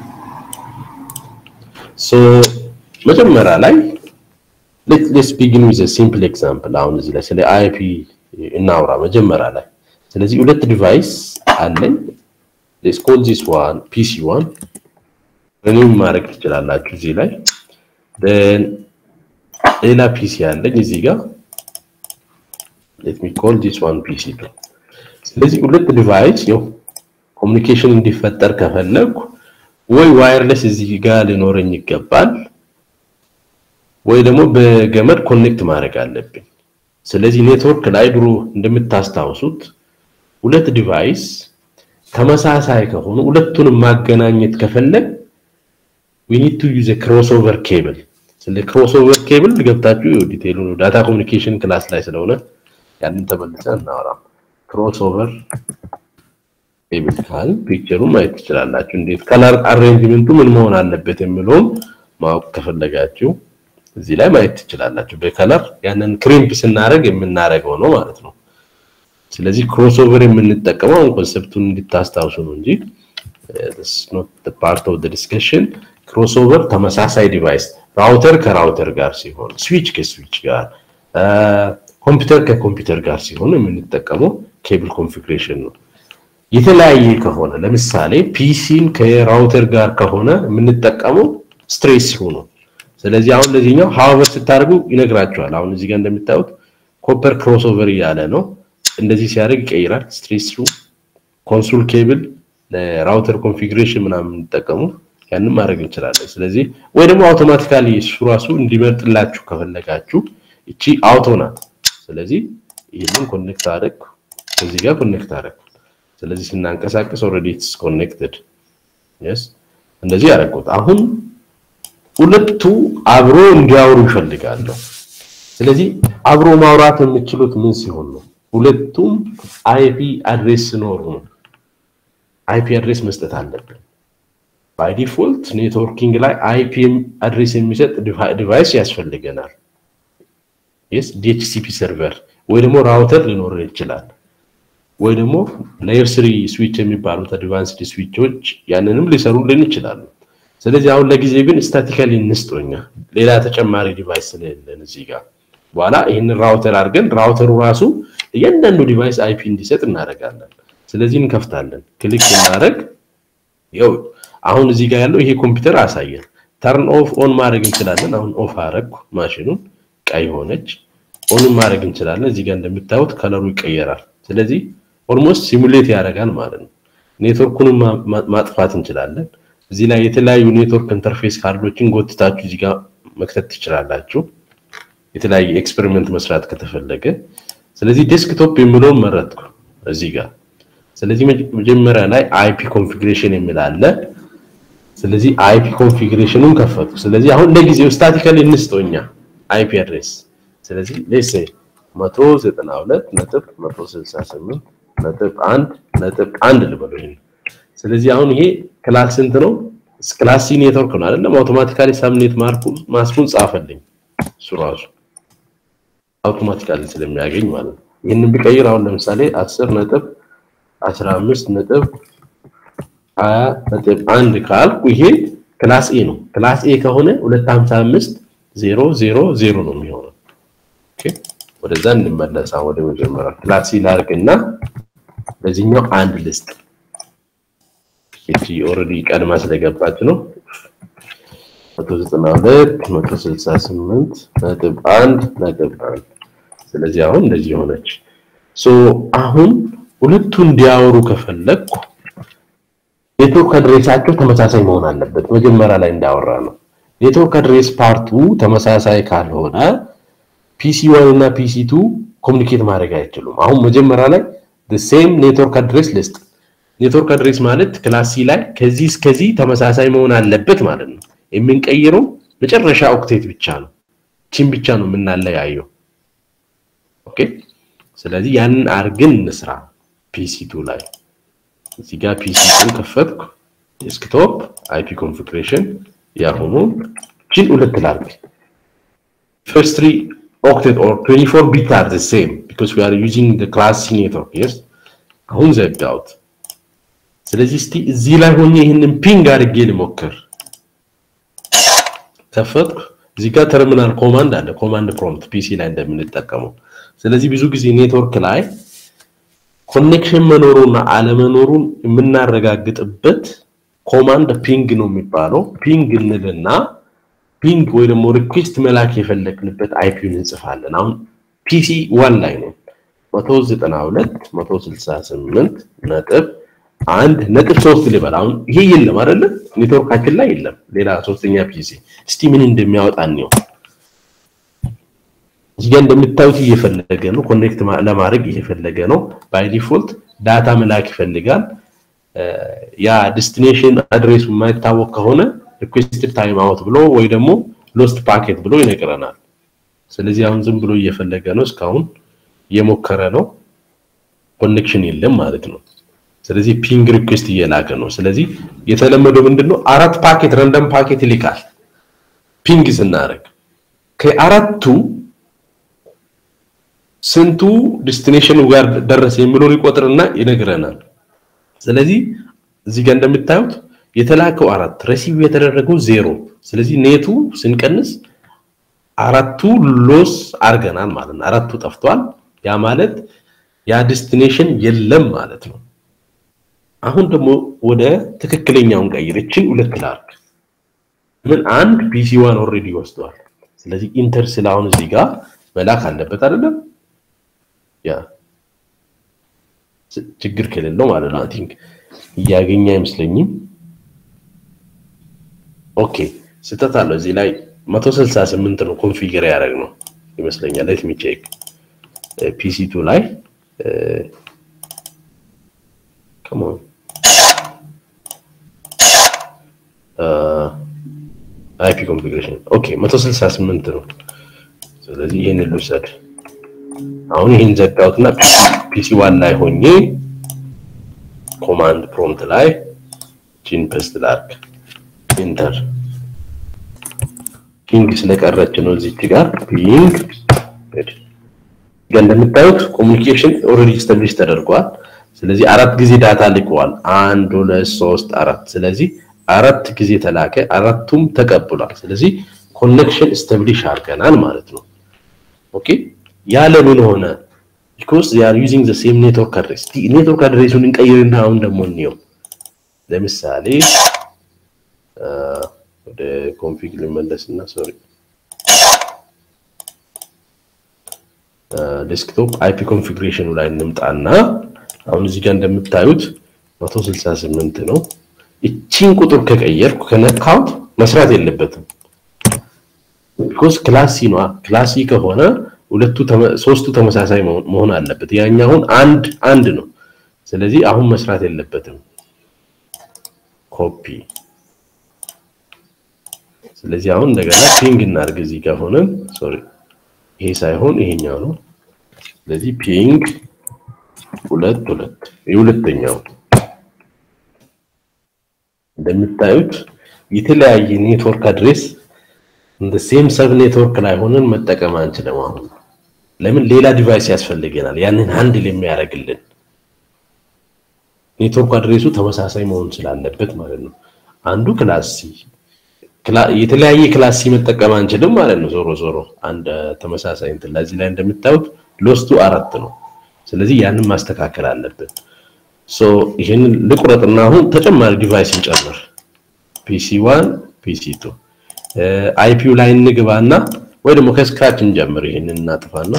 so መጀመሪያ ላይ ሌትስ ቢጊን ዊዝ ሲምፕል ኤግዛምፕል። አሁን እዚህ ላይ ስለ አይፒ እናውራ መጀመሪያ ላይ። ስለዚህ ሁለት ዲቫይስ አለኝ። ሌትስ ኮል ዚስ ዋን ፒሲ ዋን ሪኒው ማድረግ ትችላላችሁ እዚህ ላይ then ሌላ ፒሲ አለኝ እዚህ ጋር let me call this one ፒሲ ቱ ስለዚህ ሁለት ዲቫይስ ያው ኮሚኒኬሽን እንዲፈጠር ከፈለኩ ወይ ዋየርለስ እዚህ ጋር ሊኖረኝ ይገባል ወይ ደግሞ በገመድ ኮኔክት ማድረግ አለብኝ። ስለዚህ ኔትወርክ ላይ ድሮ እንደምታስታውሱት ሁለት ዲቫይስ ተመሳሳይ ከሆኑ ሁለቱንም ማገናኘት ከፈለግ we need to use a crossover cable ስለ ክሮስኦቨር ኬብል ገብታችሁ ዲቴይሉ ዳታ ኮሚኒኬሽን ክላስ ላይ ስለሆነ ያንን ተመልሰን እናወራም። ክሮስኦቨር ኬብል ካል ፒክቸሩን ማየት ትችላላችሁ። እንዴት ከለር አሬንጅመንቱ ምን መሆን አለበት የሚለውን ማወቅ ከፈለጋችሁ እዚህ ላይ ማየት ትችላላችሁ። በከለር ያንን ክሪምፕ ስናደርግ የምናደርገው ነው ማለት ነው። ስለዚህ ክሮስኦቨር የምንጠቀመው አሁን ኮንሰፕቱን እንድታስታውሱ ነው እንጂ ፓርት ኦፍ ዲስከሽን ክሮስኦቨር ተመሳሳይ ዲቫይስ ራውተር ከራውተር ጋር ሲሆን፣ ስዊች ከስዊች ጋር፣ ኮምፒውተር ከኮምፒውተር ጋር ሲሆን የምንጠቀመው ኬብል ኮንፊግሬሽን ነው። የተለያየ ከሆነ ለምሳሌ ፒሲን ከራውተር ጋር ከሆነ የምንጠቀመው ስትሬስ ስሩ ነው። ስለዚህ አሁን ለዚህኛው ሃወር ስታደርጉ ይነግራቸዋል። አሁን እዚህ ጋር እንደምታዩት ኮፐር ክሮስኦቨር እያለ ነው። እንደዚህ ሲያደርግ ይቀይራል። ስትሬስ ስሩ ኮንሱል ኬብል ለራውተር ኮንፊግሬሽን ምናምን የምንጠቀሙ ያንን ማድረግ እንችላለን። ስለዚህ ወይ ደግሞ አውቶማቲካሊ እሱ ራሱ እንዲመርጥላችሁ ከፈለጋችሁ እቺ አውቶ ናት። ስለዚህ ይህንን ኮኔክት አደረግ ከዚህ ጋር ኮኔክት አደረግ። ስለዚህ ስናንቀሳቀስ ኦልሬዲ ኢትስ ኮኔክትድ የስ እንደዚህ ያደረኩት። አሁን ሁለቱ አብሮ እንዲያወሩ ይፈልጋለሁ። ስለዚህ አብሮ ማውራት የምችሉት ምን ሲሆን ነው? ሁለቱም አይፒ አድሬስ ሲኖሩ ነው። አይፒ አድሬስ መስጠት አለብን። ባይ ዲፎልት ኔትወርኪንግ ላይ አይፒ አድሬስ የሚሰጥ ዲቫይስ ያስፈልገናል። የስ ዲኤችሲፒ ሰርቨር ወይ ደግሞ ራውተር ሊኖረን ይችላል። ወይ ደግሞ ሌየር ስሪ ስዊች የሚባሉት አድቫንስድ ስዊቾች ያንንም ሊሰሩልን ይችላሉ። ስለዚህ አሁን ለጊዜ ግን ስታቲካሊ እንስጦኛ ሌላ ተጨማሪ ዲቫይስ ስለሌለን እዚህ ጋር በኋላ ይህንን ራውተር አድርገን ራውተሩ ራሱ እያንዳንዱ ዲቫይስ አይፒ እንዲሰጥ እናደርጋለን። ስለዚህ እንከፍታለን። ክሊክ እናደርግ ይኸው አሁን እዚህ ጋር ያለው ይሄ ኮምፒውተር አሳየን። ተርን ኦፍ ኦን ማድረግ እንችላለን። አሁን ኦፍ አረግኩ ማሽኑን ቀይ ሆነች። ኦንም ማድረግ እንችላለን። እዚህ ጋር እንደምታዩት ከለሩ ይቀየራል። ስለዚህ ኦልሞስት ሲሙሌት ያደርጋል ማለት ነው። ኔትወርኩንም ማጥፋት እንችላለን። እዚህ ላይ የተለያዩ ኔትወርክ ኢንተርፌስ ካርዶችን ጎትታችሁ እዚህ ጋር መክተት ትችላላችሁ። የተለያየ ኤክስፔሪመንት መስራት ከተፈለገ። ስለዚህ ዴስክቶፕ የሚለውን መረጥኩ እዚህ ጋር። ስለዚህ መጀመሪያ ላይ አይፒ ኮንፊግሬሽን የሚል አለ። ስለዚህ አይፒ ኮንፊግሬሽኑን ከፈቱ። ስለዚህ አሁን ለጊዜው ስታቲካሊ እንስጠውኛ አይፒ አድሬስ ስለዚህ ሌሴ 192 ነጥብ 168 ነጥብ 1 ነጥብ 1 ልበለው ይሄን። ስለዚህ አሁን ይሄ ክላስ ስንት ነው? ክላስ ሲ ኔትወርክ ነው አይደለም? አውቶማቲካሊ ሳብኔት ማርኩ ማስኩን ጻፈልኝ እሱ ራሱ አውቶማቲካሊ ስለሚያገኝ ማለት ነው። ይህንን ቢቀይር አሁን ለምሳሌ 10 ነጥብ 15 ነጥብ 20 ነጥብ 1 ካልኩ ይሄ ክላስ ኤ ነው። ክላስ ኤ ከሆነ 255 0 0 0 ነው የሚሆነው። ኦኬ ወደዛ እንመለሳ ወደ መጀመሪያ ክላስ ሲ ላድርግና ለዚህኛው አንድ ልስጥ። እቺ ኦልሬዲ ቀድማ ስለገባች ነው 192 168 ነጥብ 1 ነጥብ 1 ስለዚህ አሁን እንደዚህ ሆነች። ሶ አሁን ሁለቱ እንዲያወሩ ከፈለግኩ ኔትወርክ አድሬሳቸው ተመሳሳይ መሆን አለበት። መጀመሪያ ላይ እንዳወራ ነው። ኔትወርክ አድሬስ ፓርቱ ተመሳሳይ ካልሆነ ፒሲ ዋን እና ፒሲ ቱ ኮሚኒኬት ማድረግ አይችሉም። አሁን መጀመሪያ ላይ ሴም ኔትወርክ አድሬስ ልስጥ። ኔትወርክ አድሬስ ማለት ክላስ ሲ ላይ ከዚህ እስከዚህ ተመሳሳይ መሆን አለበት ማለት ነው። የምንቀይረው መጨረሻ ኦክቴት ብቻ ነው። ቺን ብቻ ነው የምናለያየው። ኦኬ ስለዚህ ያንን አርግን እንስራ። ፒሲ ቱ ላይ እዚህ ጋር ፒሲ ቱ ከፈትኩ። ዴስክቶፕ አይፒ ኮንፊግሬሽን ያሁኑ ቺን ሁለት ላርግ first three octet or 24 bit are the same because we are using the class C network yes አሁን ዘጋሁት ስለዚህ እስቲ እዚህ ላይ ሆኜ ይህንን ፒንግ አድርጌ ልሞክር ከፈትኩ እዚህ ጋር ተርሚናል ኮማንድ አለ ኮማንድ ፕሮምፕት ፒሲ ላይ እንደምንጠቀመው ስለዚህ ብዙ ጊዜ ኔትወርክ ላይ ኮኔክሽን መኖሩና አለመኖሩን የምናረጋግጥበት ኮማንድ ፒንግ ነው የሚባለው ፒንግ እንልና ፒንግ ወይ ደግሞ ሪኩዌስት መላክ የፈለግንበት አይፒውን እንጽፋለን። አሁን ፒሲ ዋን ላይ ነው 192 168 ነጥብ አንድ ነጥብ ሶስት ልበል። አሁን ይሄ የለም አይደለ? ኔትወርካችን ላይ የለም ሌላ ሶስተኛ ፒሲ። እስቲ ምን እንደሚያወጣ ነው። እዚህ ጋር እንደምታዩት እየፈለገ ነው፣ ኮኔክት ለማድረግ እየፈለገ ነው። ባይ ዲፎልት ዳታ መላክ ይፈልጋል። ያ ዴስቲኔሽን አድሬሱ የማይታወቅ ከሆነ ሪኩዌስትድ ታይም አውት ብሎ ወይ ደግሞ ሎስት ፓኬት ብሎ ይነግረናል። ስለዚህ አሁን ዝም ብሎ እየፈለገ ነው፣ እስካሁን እየሞከረ ነው። ኮኔክሽን የለም ማለት ነው። ስለዚህ ፒንግ ሪኩዌስት እየላከ ነው። ስለዚህ የተለመደው ምንድነው? አራት ፓኬት ረንደም ፓኬት ይልካል ፒንግ ስናደርግ። ከአራቱ ስንቱ ዲስቲኔሽኑ ጋር ደረሰ የሚለውን ይቆጥርና ይነግረናል። ስለዚህ እዚህ ጋር እንደምታዩት የተላከው አራት ረሲቭ የተደረገው ዜሮ። ስለዚህ ኔቱ ስንቀንስ አራቱ ሎስ አድርገናል ማለት ነው። አራቱ ጠፍቷል። ያ ማለት ያ ዲስቲኔሽን የለም ማለት ነው። አሁን ደግሞ ወደ ትክክለኛውን ቀይር። እችን ሁለት ላርግ ምን አንድ ፒሲ ዋን ኦልሬዲ ወስዷል። ስለዚህ ኢንተር ስላሁን እዚህ ጋር መላክ አለበት አይደለም? ያ ችግር ከሌለው ማለት ነው። አይ ቲንክ እያገኘ አይመስለኝም። ኦኬ ስህተት አለው እዚህ ላይ 168 ነው ኮንፊገር ያደረግ ነው ይመስለኛል። ሌት ሚ ቼክ ፒሲ ቱ ላይ come on አይፒ ኮንፊግሬሽን ኦኬ 168 ነው። ስለዚህ ይሄንን ልውሰድ። አሁን ይሄን ዘጋሁትና ፒሲ ዋን ላይ ሆኜ ኮማንድ ፕሮምፕት ላይ ጂን ፔስት ላድርግ ኢንተር ፒንግ ስለቀረች ነው እዚች ጋር ፒንግ እንደምታዩት ኮሚኒኬሽን ኦልሬዲ ስታብሊሽ ተደርጓል። ስለዚህ አራት ጊዜ ዳታ ልከዋል። አንድ ሁለት ሶስት አራት። ስለዚህ አራት ጊዜ ተላከ፣ አራቱም ተቀብሏል። ስለዚህ ኮኔክሽን ስታብሊሽ አድርገናል ማለት ነው። ኦኬ ያለ ምን ሆነ? ቢኮዝ they are using the same network address ኔትወርክ አድሬሱን እንቀይርና አሁን ደግሞ እንየው። ለምሳሌ ወደ ኮንፊግ ልመለስና ሶሪ ዴስክቶፕ አይፒ ኮንፊግሬሽኑ ላይ እንምጣና አሁን እዚህ ጋር እንደምታዩት 168 ነው። እቺን ቁጥር ከቀየርኩ ከነካውት መስራት የለበትም። ቢኮዝ ክላሲ ነው። ክላሲ ከሆነ ሁለቱ ሶስቱ ተመሳሳይ መሆን አለበት። ያኛውን አንድ አንድ ነው። ስለዚህ አሁን መስራት የለበትም። ኮፒ ስለዚህ አሁን እንደገና ፒንግ እናድርግ። እዚህ ጋር ሆነን ሶሪ ይሄ ሳይሆን ይሄኛው ነው። ስለዚህ ፒንግ ሁለት ሁለት የሁለተኛው እንደምታዩት የተለያየ ኔትወርክ አድሬስ እንደ ሴም ሰብ ኔትወርክ ላይ ሆነን መጠቀም አንችልም። አሁን ለምን ሌላ ዲቫይስ ያስፈልገናል፣ ያንን ሃንድል የሚያደርግልን ኔትወርክ አድሬሱ ተመሳሳይ መሆን ስላለበት ማለት ነው። አንዱ ክላስ ሲ የተለያየ ክላስ ሲ መጠቀም አንችልም ማለት ነው። ዞሮ ዞሮ አንድ ተመሳሳይ እንትን ለዚህ ላይ እንደምታዩት ሎስቱ አራት ነው። ስለዚህ ያንን ማስተካከል አለብን። ሶ ይሄንን ልቁረጥና አሁን ተጨማሪ ዲቫይስ እንጨምር። ፒሲ ዋን ፒሲ ቱ አይፒው ላይ እንግባና ወይ ደግሞ ከስክራች እንጀምር። ይሄንን እናጥፋና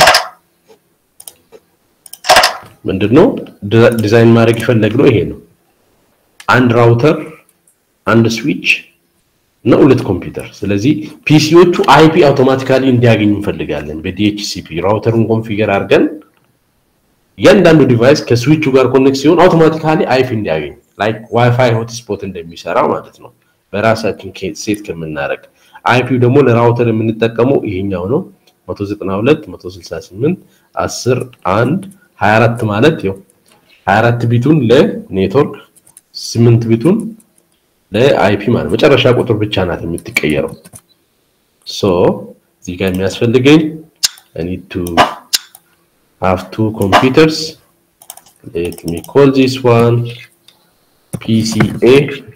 ምንድነው ዲዛይን ማድረግ የፈለግነው ይሄ ነው። አንድ ራውተር፣ አንድ ስዊች እና ሁለት ኮምፒውተር። ስለዚህ ፒሲዎቹ አይፒ አውቶማቲካሊ እንዲያገኙ እንፈልጋለን። በዲኤችሲፒ ራውተሩን ኮንፊገር አድርገን እያንዳንዱ ዲቫይስ ከስዊቹ ጋር ኮኔክት ሲሆን አውቶማቲካሊ አይፒ እንዲያገኝ ላይክ ዋይፋይ ሆትስፖት እንደሚሰራ ማለት ነው። በራሳችን ሴት ከምናደርግ አይፒው ደግሞ ለራውተር የምንጠቀመው ይሄኛው ነው 192 168 10 1 24 ማለት ያው 24 ቢቱን ለኔትወርክ 8 ቢቱን ለአይፒ ማለት መጨረሻ ቁጥር ብቻ ናት የምትቀየረው። ሶ እዚህ ጋር የሚያስፈልገኝ I need to have two computers. Let me call this one PCA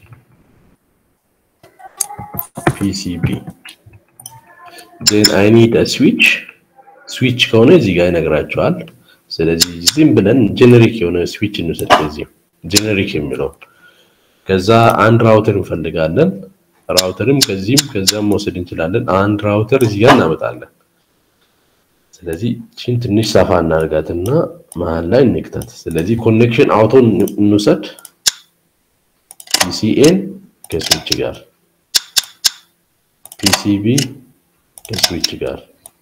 PCB. Then I need a switch. ስዊች ከሆነ እዚህ ጋር ይነግራቸዋል። ስለዚህ ዝም ብለን ጀነሪክ የሆነ ስዊች እንውሰድ። ከዚህ ጀነሪክ የሚለው ከዛ አንድ ራውተር እንፈልጋለን። ራውተርም ከዚህም ከዛም መውሰድ እንችላለን። አንድ ራውተር እዚህ ጋር እናመጣለን። ስለዚህ ቺን ትንሽ ሰፋ እናርጋትና መሀል ላይ እንክተት። ስለዚህ ኮኔክሽን አውቶ እንውሰድ። ፒሲኤን ከስዊች ጋር ፒሲቢ ከስዊች ጋር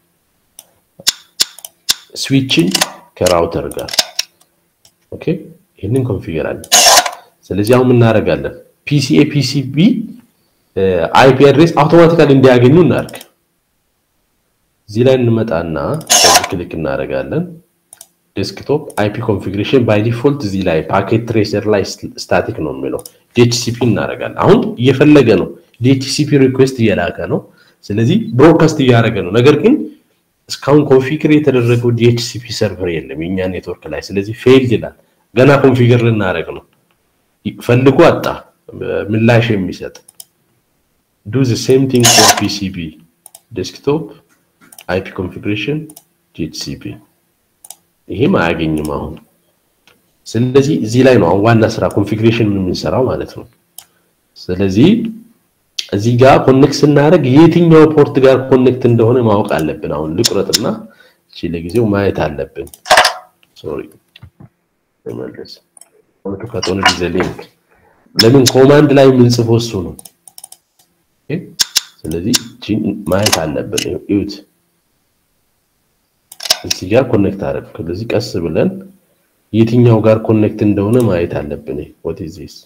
ስዊችን ከራውተር ጋር ኦኬ። ይህንን ኮንፊገር አለ። ስለዚህ አሁን እናደርጋለን ፒሲኤ ፒሲቢ አይፒ አድሬስ አውቶማቲካሊ እንዲያገኙ እናድርግ። እዚህ ላይ እንመጣና በዚህ ክሊክ እናደርጋለን። ዴስክቶፕ አይፒ ኮንፊግሬሽን ባይ ዲፎልት እዚህ ላይ ፓኬት ትሬሰር ላይ ስታቲክ ነው የሚለው ዲኤችሲፒ እናደርጋለን። አሁን እየፈለገ ነው፣ ዲኤችሲፒ ሪኩዌስት እየላከ ነው። ስለዚህ ብሮድካስት እያደረገ ነው። ነገር ግን እስካሁን ኮንፊገር የተደረገው ዲኤችሲፒ ሰርቨር የለም የኛ ኔትወርክ ላይ። ስለዚህ ፌልድ ይላል። ገና ኮንፊገር ልናደርግ ነው። ፈልጎ አጣ ምላሽ የሚሰጥ ዱ ዘ ሴም ቲንግ ፎር ፒሲቢ ዴስክቶፕ አይፒ ኮንፊግሬሽን ዲኤችሲፒ ይሄም አያገኝም አሁን። ስለዚህ እዚህ ላይ ነው አሁን ዋና ስራ ኮንፊግሬሽን የምንሰራው ማለት ነው። ስለዚህ እዚህ ጋር ኮኔክት ስናደርግ የትኛው ፖርት ጋር ኮኔክት እንደሆነ ማወቅ አለብን። አሁን ልቁረጥና እቺ ለጊዜው ማየት አለብን። ሶሪ ተመለስ ወደ ከቶን ዲዘ ሊንክ ለምን ኮማንድ ላይ የምንጽፈው እሱ ነው። ኦኬ ስለዚህ እቺ ማየት አለብን። እዩት እዚህ ጋር ኮኔክት አደረግ። ስለዚህ ቀስ ብለን የትኛው ጋር ኮኔክት እንደሆነ ማየት አለብን። what is this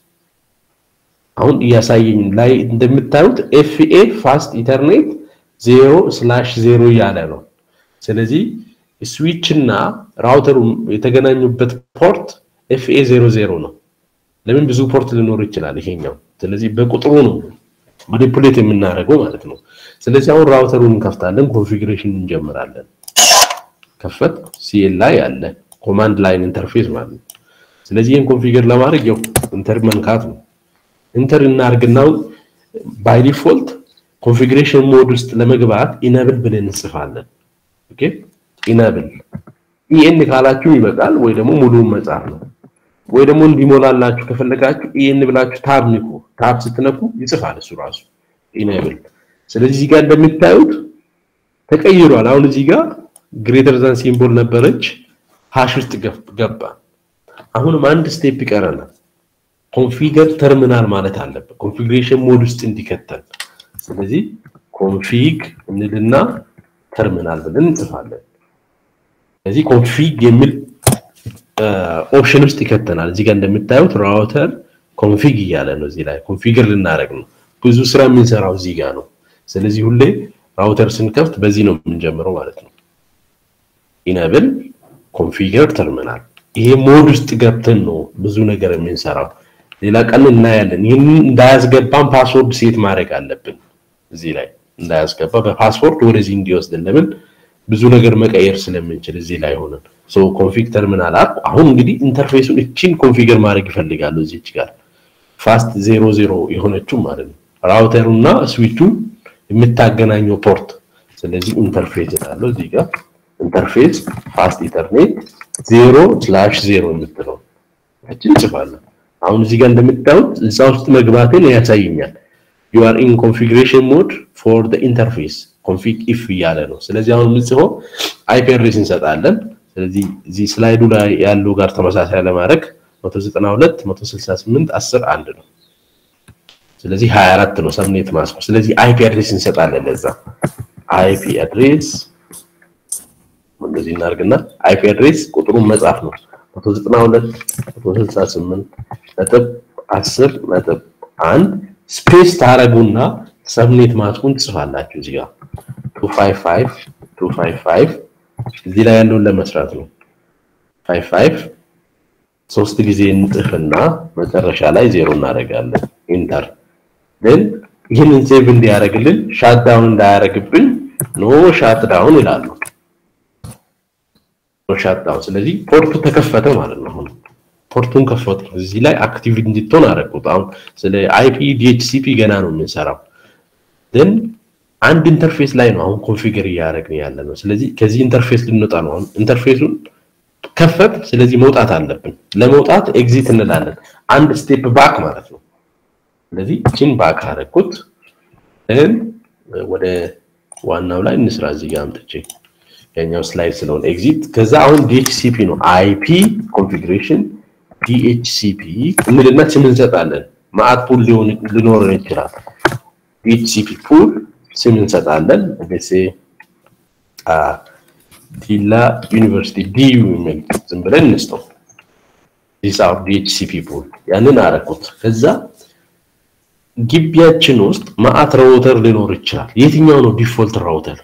አሁን እያሳየኝ ላይ እንደምታዩት ኤፍኤ ፋስት ኢተርኔት ዜሮ ስላሽ ዜሮ እያለ ነው። ስለዚህ ስዊች እና ራውተሩ የተገናኙበት ፖርት ኤፍኤ ዜሮ ዜሮ ነው። ለምን ብዙ ፖርት ሊኖር ይችላል ይሄኛው። ስለዚህ በቁጥሩ ነው ማኒፑሌት የምናደርገው ማለት ነው። ስለዚህ አሁን ራውተሩን እንከፍታለን፣ ኮንፊግሬሽን እንጀምራለን። ከፈት ሲኤል ላይ ያለ ኮማንድ ላይን ኢንተርፌስ ማለት ነው። ስለዚህ ይህን ኮንፊገር ለማድረግ ያው ኢንተር መንካት ነው። ኢንተር እናርግና ባይ ዲፎልት ኮንፊግሬሽን ሞድ ውስጥ ለመግባት ኢነብል ብለን እንጽፋለን። ኦኬ ኢነብል ኢኤን ካላችሁ ይበቃል፣ ወይ ደግሞ ሙሉውን መጻፍ ነው። ወይ ደግሞ እንዲሞላላችሁ ከፈለጋችሁ ኢኤን ብላችሁ ታብ ንኩ። ታብ ስትነኩ ይጽፋል እሱ ራሱ ኢነብል። ስለዚህ እዚህ ጋር እንደምታዩት ተቀይሯል። አሁን እዚህ ጋር ግሬተር ዛን ሲምቦል ነበረች ሃሽ ውስጥ ገባ። አሁንም አንድ ስቴፕ ይቀረናል። ኮንፊገር ተርሚናል ማለት አለበት ኮንፊግሬሽን ሞድ ውስጥ እንዲከተል። ስለዚህ ኮንፊግ እንልና ተርሚናል ብለን እንጽፋለን። ስለዚህ ኮንፊግ የሚል ኦፕሽን ውስጥ ይከተናል። እዚህ ጋር እንደምታዩት ራውተር ኮንፊግ እያለ ነው። እዚህ ላይ ኮንፊገር ልናደርግ ነው። ብዙ ስራ የምንሰራው እዚህ ጋር ነው። ስለዚህ ሁሌ ራውተር ስንከፍት በዚህ ነው የምንጀምረው ማለት ነው። ኢነብል ኮንፊገር ተርሚናል። ይሄ ሞድ ውስጥ ገብተን ነው ብዙ ነገር የምንሰራው። ሌላ ቀን እናያለን። ይህንን እንዳያስገባን ፓስወርድ ሴት ማድረግ አለብን። እዚህ ላይ እንዳያስገባ በፓስወርድ ወደዚህ እንዲወስድን ለምን ብዙ ነገር መቀየር ስለምንችል እዚህ ላይ ሆነን ሶ ኮንፊግ ተርሚናል አፕ አሁን እንግዲህ ኢንተርፌሱን እቺን ኮንፊገር ማድረግ ይፈልጋሉ እዚች ጋር ፋስት ዜሮ ዜሮ የሆነችው ማለት ነው ራውተሩና ስዊቹ የምታገናኘው ፖርት ስለዚህ ኢንተርፌስ እላለሁ እዚህ ጋር ኢንተርፌስ ፋስት ኢተርኔት ዜሮ ስላሽ ዜሮ የምትለው እችን እንጽፋለን። አሁን እዚህ ጋር እንደምታዩት እዛ ውስጥ መግባትን ያሳየኛል። ዩ አር ኢን ኮንፊግሬሽን ሞድ ፎር ዘ ኢንተርፌስ ኮንፊግ ኢፍ እያለ ነው። ስለዚህ አሁን የምንጽፈው አይፒ አድሬስ እንሰጣለን። ስለዚህ እዚህ ስላይዱ ላይ ያለው ጋር ተመሳሳይ ለማድረግ 192 168 10 አንድ ነው። ስለዚህ 24 ነው ሰብኔት ማስኮ። ስለዚህ አይፒ አድሬስ እንሰጣለን ለዛ አይፒ አድሬስ እንደዚህ እናርግና አይፒ አድሬስ ቁጥሩን መጻፍ ነው 192 168 ነጥብ 10 ነጥብ 1 ስፔስ ታረጉና ሰብኔት ማስኩን ትጽፋላችሁ እዚህ ጋር 255 255 እዚህ ላይ ያለውን ለመስራት ነው 55 ሶስት ጊዜ እንጥፍና መጨረሻ ላይ ዜሮ እናደርጋለን ኢንተር ግን ይህንን ሴቭ እንዲያደርግልን ሻት ዳውን እንዳያደርግብን ኖ ሻት ዳውን ይላሉ ሻት ዳውን ስለዚህ ፖርቱ ተከፈተ ማለት ነው አሁን ፖርቱን ከፈቱ እዚህ ላይ አክቲቭ እንድትሆን አደረጉት አሁን ስለ አይፒ ዲኤችሲፒ ገና ነው የምንሰራው ግን አንድ ኢንተርፌስ ላይ ነው አሁን ኮንፊገር እያደረግን ያለ ነው ስለዚህ ከዚህ ኢንተርፌስ ልንወጣ ነው አሁን ኢንተርፌሱን ከፈት ስለዚህ መውጣት አለብን ለመውጣት ኤግዚት እንላለን አንድ ስቴፕ ባክ ማለት ነው ስለዚህ እቺን ባክ አደረኩት እን ወደ ዋናው ላይ እንስራ እዚህ ጋር አምጥቼ ያኛው ስላይድ ስለሆነ ኤግዚት ከዛ አሁን ዲኤችሲፒ ነው አይፒ ኮንፊግሬሽን ዲኤችሲፒ እንልና ስም እንሰጣለን ማአት ፑል ሊሆን ሊኖረን ይችላል ዲኤችሲፒ ፑል ስም እንሰጣለን ለሴ ዲላ ዩኒቨርሲቲ ዲዩ የሚል ዝም ብለን እንስጠው ዲስ አር ዲኤችሲፒ ፑል ያንን አረኩት ከዛ ግቢያችን ውስጥ ማአት ራውተር ሊኖር ይችላል የትኛው ነው ዲፎልት ራውተር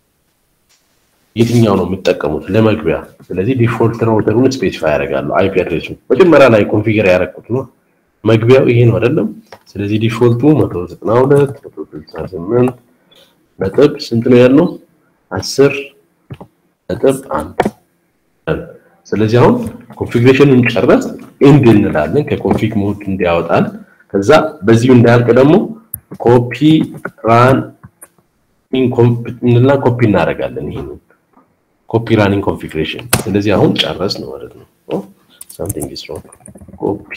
የትኛው ነው የምጠቀሙት ለመግቢያ ስለዚህ ዲፎልት ራውተሩን ስፔሲፋይ ያደርጋሉ አይፒ አድሬሱ መጀመሪያ ላይ ኮንፊገር ያደረኩት ነው መግቢያው ይሄ ነው አይደለም ስለዚህ ዲፎልቱ 192 168 ነጥብ ስንት ነው ያለው? አስር ነጥብ አንድ ስለዚህ አሁን ኮንፊግሬሽኑን ጨረስ ኤንድ እንላለን ከኮንፊግ ሞድ እንዲያወጣል። ከዛ በዚሁ እንዳያልቅ ደግሞ ኮፒ ራን እንልና ኮፒ እናደርጋለን። ይሄንን ኮፒ ራኒንግ ኮንፊግሬሽን። ስለዚህ አሁን ጨረስ ነው ማለት ነው። ሳምቲንግ ኢዝ ሮንግ ኮፒ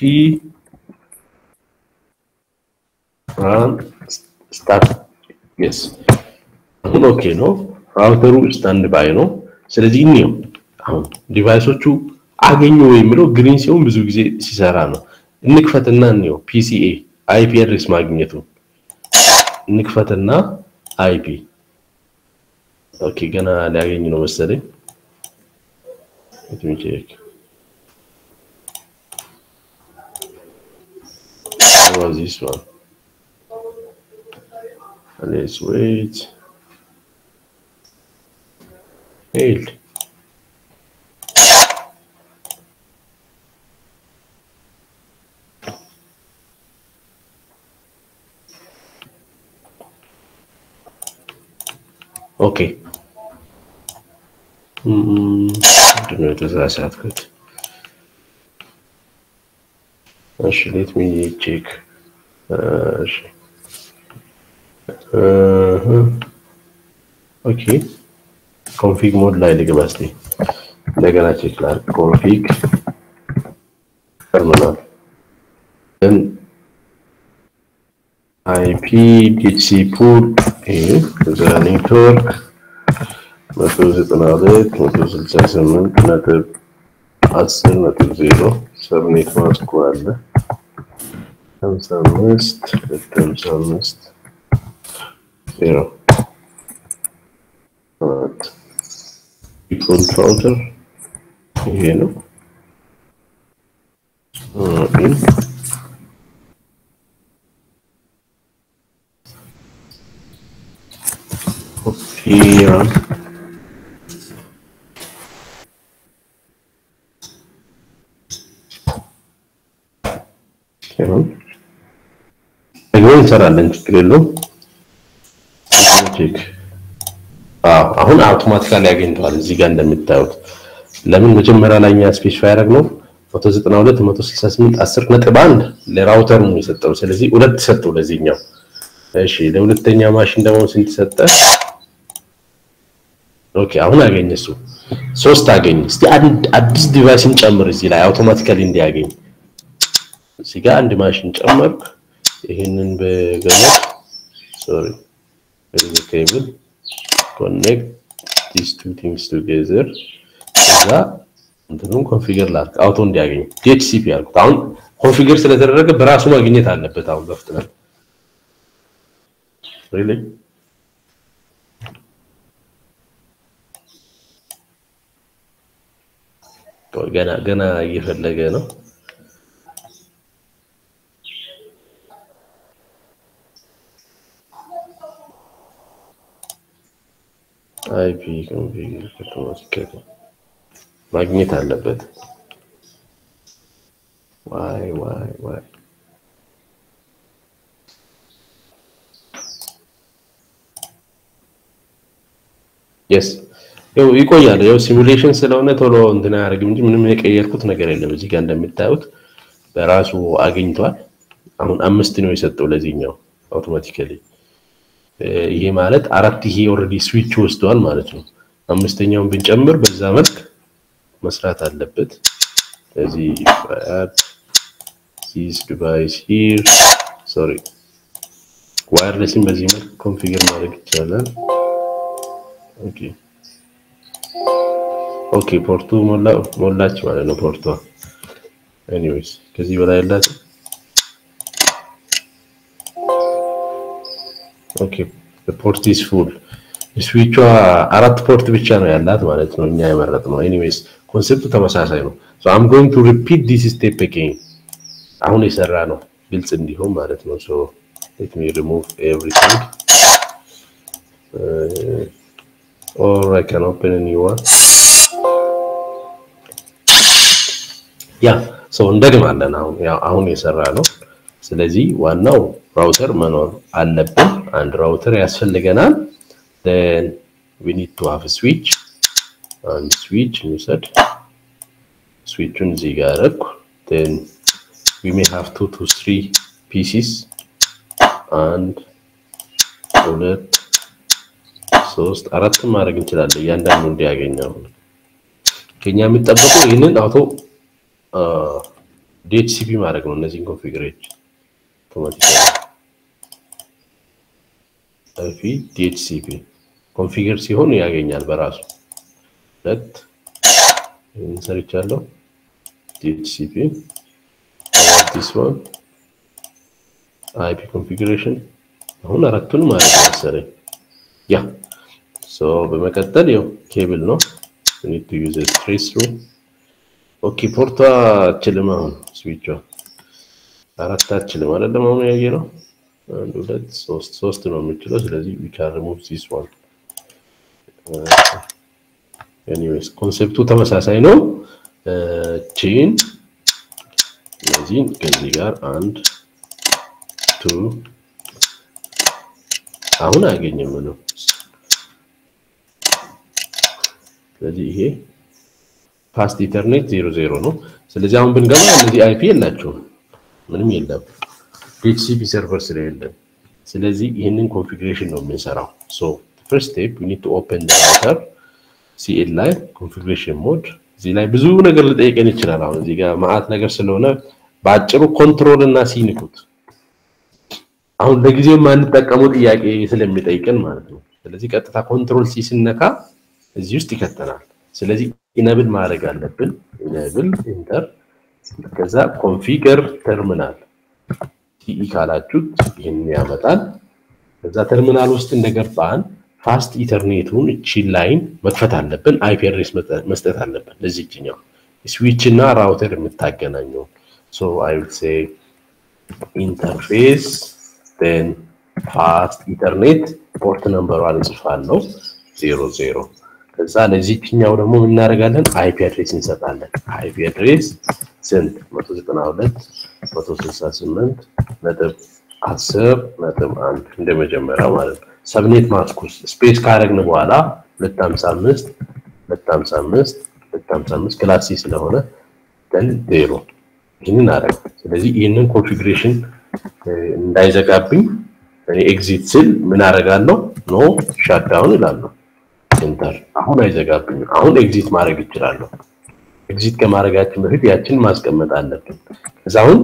ራን ስታርት የስ አሁን ኦኬ ነው። ራውተሩ ስታንድ ባይ ነው። ስለዚህ እኒው አሁን ዲቫይሶቹ አገኙ የሚለው ግሪን ሲሆን ብዙ ጊዜ ሲሰራ ነው። እንክፈትና እኒው ፒሲኤ አይፒ አድሬስ ማግኘቱ እንክፈትና አይፒ ኦኬ፣ ገና ሊያገኝ ነው መሰለኝ። let me check what was this one let's wait failed ኦኬ ምንድን ነው የተሳሳትኩት? እሺ ሌት ሚ ቼክ እሺ ኦኬ ኮንፊግ ሞድ ላይ ልግባ እስቲ እንደገና ቼክ ላድርግ። ኮንፊግ ተርሚናል ን አይፒ ዲሲ ፑል እዛ ኔትወርክ መቶ ዘጠና ሁለት መቶ ስልሳ ስምንት ነጥብ አስር ነጥብ ዜሮ ሰብኔት ማስኩ አለ ሀምሳ አምስት ሁለት ሀምሳ አምስት ዜሮ አራት ዲፎልት ራውተር ይሄ ነው። ራም ደግሞ እንሰራለን፣ ችግር የለውም። ቼክ አሁን አውቶማቲካሊ ያገኝተዋል። እዚህ ጋር እንደምታዩት ለምን መጀመሪያ ላይ እኛ ስፔሲፋይ ያደረግነው 192 168 10 ነጥብ አንድ ለራውተሩ ነው የሰጠው። ስለዚህ ሁለት ሰጠው ለዚህኛው። እሺ ለሁለተኛ ማሽን ደግሞ ስንት ሰጠ? ኦኬ አሁን አገኘ እሱ ሶስት አገኘ። እስቲ አንድ አዲስ ዲቫይስን ጨምር እዚህ ላይ አውቶማቲካሊ እንዲያገኝ። እዚህ ጋር አንድ ማሽን ጨመርኩ። ይህንን በገመድ ሶሪ ኬብል ኮኔክት ዲስ ቱ ቲንግስ ቱጌዘር ከዛ እንትኑን ኮንፊገር ላድርግ አውቶ እንዲያገኝ ዲኤችሲፒ ያልኩት። አሁን ኮንፊገር ስለተደረገ በራሱ ማግኘት አለበት። አሁን በፍጥነት ሪሊ ገና ገና እየፈለገ ነው። አይፒ ኮንፊገር አውቶማቲካሊ ማግኘት አለበት። ዋይ ዋይ ዋይ የስ ያው ይቆያል። ያው ሲሙሌሽን ስለሆነ ቶሎ እንትን አያደርግም እንጂ ምንም የቀየርኩት ነገር የለም። እዚህ ጋር እንደምታዩት በራሱ አግኝቷል። አሁን አምስት ነው የሰጠው ለዚህኛው አውቶማቲካሊ። ይሄ ማለት አራት ይሄ ኦልሬዲ ስዊች ወስደዋል ማለት ነው። አምስተኛውን ብንጨምር በዛ መልክ መስራት አለበት። ስለዚህ አድ ዚስ ዲቫይስ ሂር ሶሪ ዋየርለስን በዚህ መልክ ኮንፊገር ማድረግ ይቻላል። ኦኬ ኦኬ ፖርቱ ሞላ ሞላች ማለት ነው ፖርቷ። ኤኒዌይስ ከዚህ በላይ ያላት ኦኬ ፖርት ኢዝ ፉል ስዊቿ አራት ፖርት ብቻ ነው ያላት ማለት ነው እኛ የመረጥነው። ኤኒዌይስ ኮንሴፕቱ ተመሳሳይ ነው። ሶ አም ጎይንግ ቱ ሪፒት ዲስ ስቴፕ አጌን አሁን የሰራ ነው ግልጽ እንዲሆን ማለት ነው። ሶ ሌት ሚ ሪሙቭ ኤቭሪቲንግ ኦር አይ ካን ኦፕን ኒው ዋን ያ ሶ እንደግማለን። አሁን ያው አሁን የሰራ ነው። ስለዚህ ዋናው ራውተር መኖር አለብን። አንድ ራውተር ያስፈልገናል። then we need to have a switch and switch እንውሰድ ስዊቹን እዚህ ጋር አደረኩ then we may have two to three pieces አንድ ሁለት ሶስት አራትም ማድረግ እንችላለን እያንዳንዱ እንዲያገኘው ከኛ የሚጠበቀው ይህንን አውቶ ዲኤችሲፒ ማድረግ ነው እነዚህን ኮንፊግሬት አውቶማቲካሊ አይፒ ዲኤችሲፒ ኮንፊገር ሲሆን ያገኛል በራሱ ሁለት ይህን ሰርቻለሁ ዲኤችሲፒ ዲስ ዋን አይፒ ኮንፊግሬሽን አሁን አራቱን ማለት ነው መሰለኝ ያ ሶ በመቀጠል ያው ኬብል ነው we need to use a trace through ኦኬ ፖርቷ አችልም አሁን ስዊቿ አራት አችልም አይደለም አሁን ያየ ነው አንድ ሁለት ሶስት ሶስት ነው የምችለው ስለዚህ we can remove this one ኤኒዌይስ ኮንሴፕቱ ተመሳሳይ ነው ቺን እነዚህን ከዚህ ጋር አንድ ቱ አሁን አያገኝም ነው ስለዚህ ይሄ ፓስት ኢተርኔት ዜሮ ዜሮ ነው ስለዚህ አሁን ብንገባ እነዚህ አይፒ የላቸውም ምንም የለም ዲኤችሲፒ ሰርቨር ስለሌለን ስለዚህ ይህንን ኮንፊግሬሽን ነው የምንሰራው ሶ ፈርስት ስቴፕ ዊ ኒድ ቱ ኦፕን ዘ ራውተር ሲኤል ላይ ኮንፊግሬሽን ሞድ እዚህ ላይ ብዙ ነገር ልጠይቀን ይችላል አሁን እዚህ ጋር ማአት ነገር ስለሆነ በአጭሩ ኮንትሮል እና ሲንኩት አሁን ለጊዜው የማንጠቀመው ጥያቄ ስለሚጠይቀን ማለት ነው ስለዚህ ቀጥታ ኮንትሮል ሲ ስነካ እዚህ ውስጥ ይከተናል ስለዚህ ኢነብል ማድረግ አለብን ኢነብል ኢንተር ከዛ ኮንፊገር ተርሚናል ቲኢ ካላችሁት ይህን ያመጣል ከዛ ተርሚናል ውስጥ እንደገባን ፋስት ኢተርኔቱን እቺ ላይን መክፈት አለብን አይፒ አድሬስ መስጠት አለብን ለዚህኛው ስዊች እና ራውተር የምታገናኘው ሶ አይ ዊል ሴ ኢንተርፌስ ን ፋስት ኢተርኔት ፖርት ነምበሯን እጽፋለሁ ዜሮ ዜሮ ከዛ ለዚህኛው ደግሞ እናደርጋለን አይፒ አድሬስ እንሰጣለን አይፒ አድሬስ ስንት 192 168 ነጥብ 10 ነጥብ 1 እንደመጀመሪያው ማለት ነው ሰብኔት ማስኩስ ስፔስ ካረግን በኋላ 255 255 255 ክላስ ሲ ስለሆነ ደን ዜሮ ይህንን አረግ ስለዚህ ይህንን ኮንፊግሬሽን እንዳይዘጋብኝ እኔ ኤግዚት ስል ምን አረጋለሁ ኖ ሻትዳውን እላለሁ ኢንተር አሁን አይዘጋብኝም አሁን ኤግዚት ማድረግ ይችላለሁ ኤግዚት ከማድረጋችን በፊት ያችን ማስቀመጥ አለብን ከዛ አሁን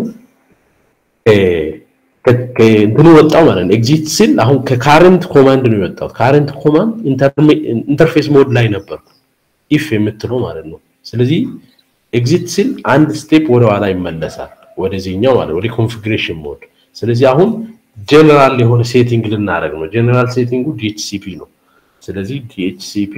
እንትኑ ወጣው ማለት ነው ኤግዚት ስል አሁን ከካረንት ኮማንድ ነው የወጣው ካረንት ኮማንድ ኢንተርፌስ ሞድ ላይ ነበርኩ ኢፍ የምትለው ማለት ነው ስለዚህ ኤግዚት ሲል አንድ ስቴፕ ወደ ኋላ ይመለሳል ወደዚህኛው ማለት ወደ ኮንፊግሬሽን ሞድ ስለዚህ አሁን ጀነራል የሆነ ሴቲንግ ልናደርግ ነው ጀነራል ሴቲንጉ ዲኤችሲፒ ነው ስለዚህ ዲኤችሲፒ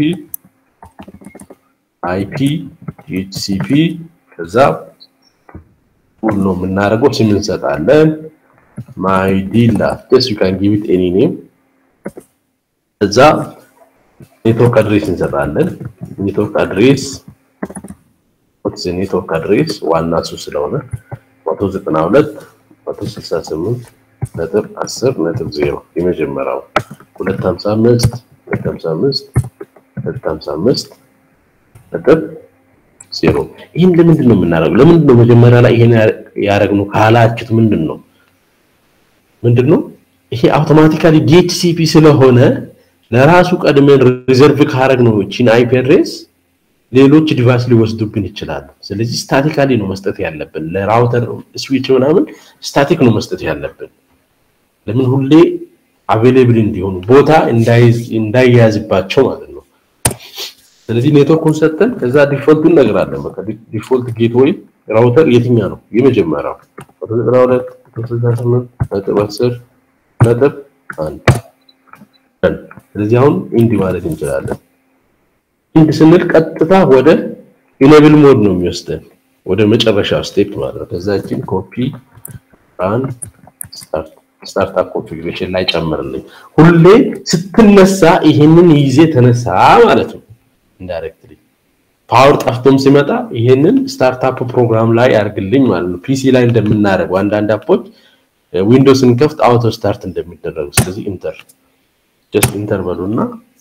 አይፒ ዲኤችሲፒ ከዛ ሁሉ ነው የምናደርገው ስም እንሰጣለን ማይ ዲላ ስ ዩ ካን ጊቭ ኢት ኤኒ ኔም እዛ ኔትወርክ አድሬስ እንሰጣለን ኔትወርክ አድሬስ ስ ኔትወርክ አድሬስ ዋና እሱ ስለሆነ 192 168 ነጥብ 10 ነጥብ 0 የመጀመሪያው 255 255 255 ነጥብ ዜሮ ይህን ለምንድን ነው የምናደርገው? ለምንድን ነው መጀመሪያ ላይ ይሄን ያደረግነው ካላችሁት ምንድን ነው ምንድን ነው ይሄ አውቶማቲካሊ ዲኤችሲፒ ስለሆነ ለራሱ ቀድመን ሪዘርቭ ካረግ ነው እቺን አይፒ አድሬስ ሌሎች ዲቫይስ ሊወስዱብን ይችላሉ። ስለዚህ ስታቲካሊ ነው መስጠት ያለብን። ለራውተር ስዊች ምናምን ስታቲክ ነው መስጠት ያለብን። ለምን ሁሌ አቬሌብል እንዲሆኑ ቦታ እንዳይያዝባቸው ማለት ነው። ስለዚህ ኔትወርኩን ሰጠን፣ ከዛ ዲፎልቱን እነግራለን። በቃ ዲፎልት ጌትዌይ ራውተር የትኛ ነው የመጀመሪያው? 192 168 ነጥብ 10 ነጥብ አንድ ስለዚህ አሁን ኢንድ ማለት እንችላለን። ኢንድ ስንል ቀጥታ ወደ ኢኔብል ሞድ ነው የሚወስደን ወደ መጨረሻው ስቴፕ ማለት ነው። ከዛችን ኮፒ ራን ስታርት ስታርታፕ ኮንፊግሬሽን ላይ ጨምርልኝ። ሁሌ ስትነሳ ይሄንን ይዜ ተነሳ ማለት ነው። ኢንዳይሬክትሊ ፓወር ጠፍቶም ሲመጣ ይሄንን ስታርታፕ ፕሮግራም ላይ ያርግልኝ ማለት ነው። ፒሲ ላይ እንደምናደርገው አንዳንድ አፖች ዊንዶውስን ከፍት አውቶ ስታርት እንደሚደረጉ። ስለዚህ ኢንተር ጀስት ኢንተር በሉና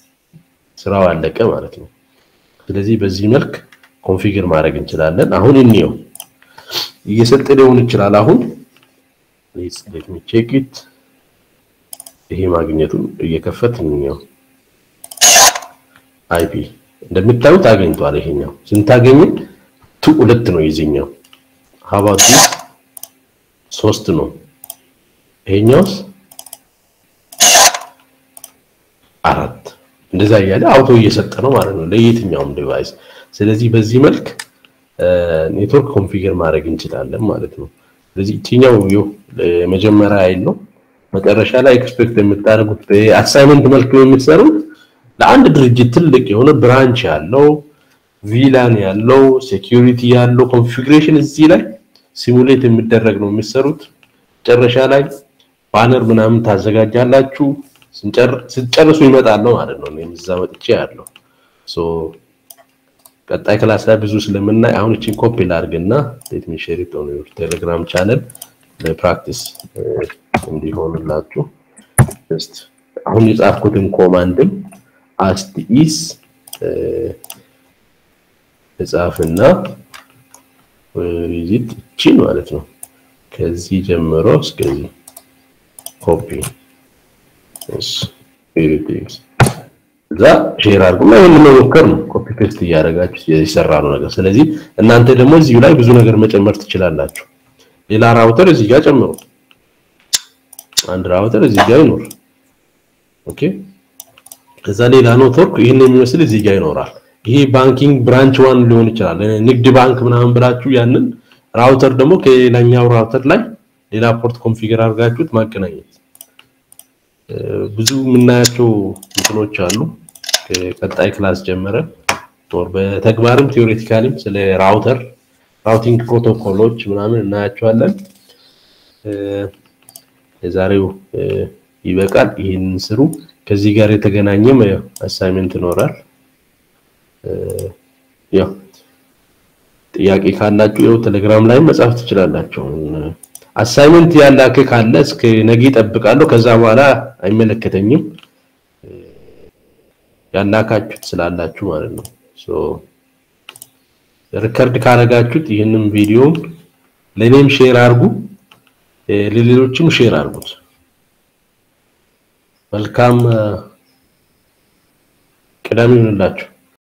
ስራው አለቀ ማለት ነው። ስለዚህ በዚህ መልክ ኮንፊገር ማድረግ እንችላለን። አሁን እንየው እየሰጠ ሊሆን ይችላል። አሁን ሌት ሚ ቼክ ኢት ይሄ ማግኘቱን እየከፈት እንየው አይፒ እንደምታዩት አገኝቷል። ይሄኛው ስንታገኝ ቱ ሁለት ነው የዚህኛው ሀባቱ ሶስት ነው። ይሄኛውስ አራት እንደዛ እያለ አውቶ እየሰጠ ነው ማለት ነው ለየትኛውም ዲቫይስ። ስለዚህ በዚህ መልክ ኔትወርክ ኮንፊገር ማድረግ እንችላለን ማለት ነው። ስለዚህ እቺኛው ይኸው መጀመሪያ አይል ነው። መጨረሻ ላይ ኤክስፔክት የምታደርጉት በአሳይመንት መልክ ነው የምትሰሩት ለአንድ ድርጅት ትልቅ የሆነ ብራንች ያለው ቪላን ያለው ሴኪዩሪቲ ያለው ኮንፊግሬሽን እዚህ ላይ ሲሙሌት የሚደረግ ነው የሚሰሩት። መጨረሻ ላይ ባነር ምናምን ታዘጋጃላችሁ። ስንጨርሱ ይመጣል ነው ማለት ነው። እኔም እዛ መጥቼ ያለው ሶ ቀጣይ ክላስ ላይ ብዙ ስለምናይ አሁን እቺን ኮፒ ላድርግና ሌት ሚ ሼር ኢት ኦን ዩር ቴሌግራም ቻነል ለፕራክቲስ እንዲሆንላችሁ ጀስት አሁን የጻፍኩትን ኮማንድም አስት ኢስ እጻፍና ቪዚት እቺን ማለት ነው ከዚህ ጀምሮ እስከዚህ ኮፒ እስ ሪዲክስ እዛ ሼር አድርጉና ይሄን መሞከር ነው። ኮፒ ፔስት እያደረጋችሁ የሰራ ነው ነገር። ስለዚህ እናንተ ደግሞ እዚሁ ላይ ብዙ ነገር መጨመር ትችላላችሁ። ሌላ ራውተር እዚህ ጋር ጨምሩ። አንድ ራውተር እዚህ ጋር ይኖር። ኦኬ። ከዛ ሌላ ኔትወርክ ይሄን የሚመስል እዚህ ጋር ይኖራል። ይሄ ባንኪንግ ብራንች ዋን ሊሆን ይችላል። ንግድ ባንክ ምናምን ብላችሁ ያንን ራውተር ደግሞ ከሌላኛው ራውተር ላይ ሌላ ፖርት ኮንፊገር አድርጋችሁት ማገናኘት ብዙ የምናያቸው እንትኖች አሉ። ከቀጣይ ክላስ ጀመረን ጦር በተግባርም ቴዎሬቲካሊም ስለ ራውተር ራውቲንግ ፕሮቶኮሎች ምናምን እናያቸዋለን። የዛሬው ይበቃል። ይህንን ስሩ። ከዚህ ጋር የተገናኘም አሳይመንት ይኖራል። ያው ጥያቄ ካላችሁ ያው ቴሌግራም ላይ መጻፍ ትችላላችሁ። አሳይመንት ያላክ ካለ እስከ ነገ እጠብቃለሁ። ከዛ በኋላ አይመለከተኝም። ያላካችሁት ስላላችሁ ማለት ነው። ሶ ሪከርድ ካረጋችሁት ይህንን ቪዲዮ ለኔም ሼር አድርጉ፣ ለሌሎችም ሼር አድርጉት። መልካም ቅዳሜ ይሁንላችሁ።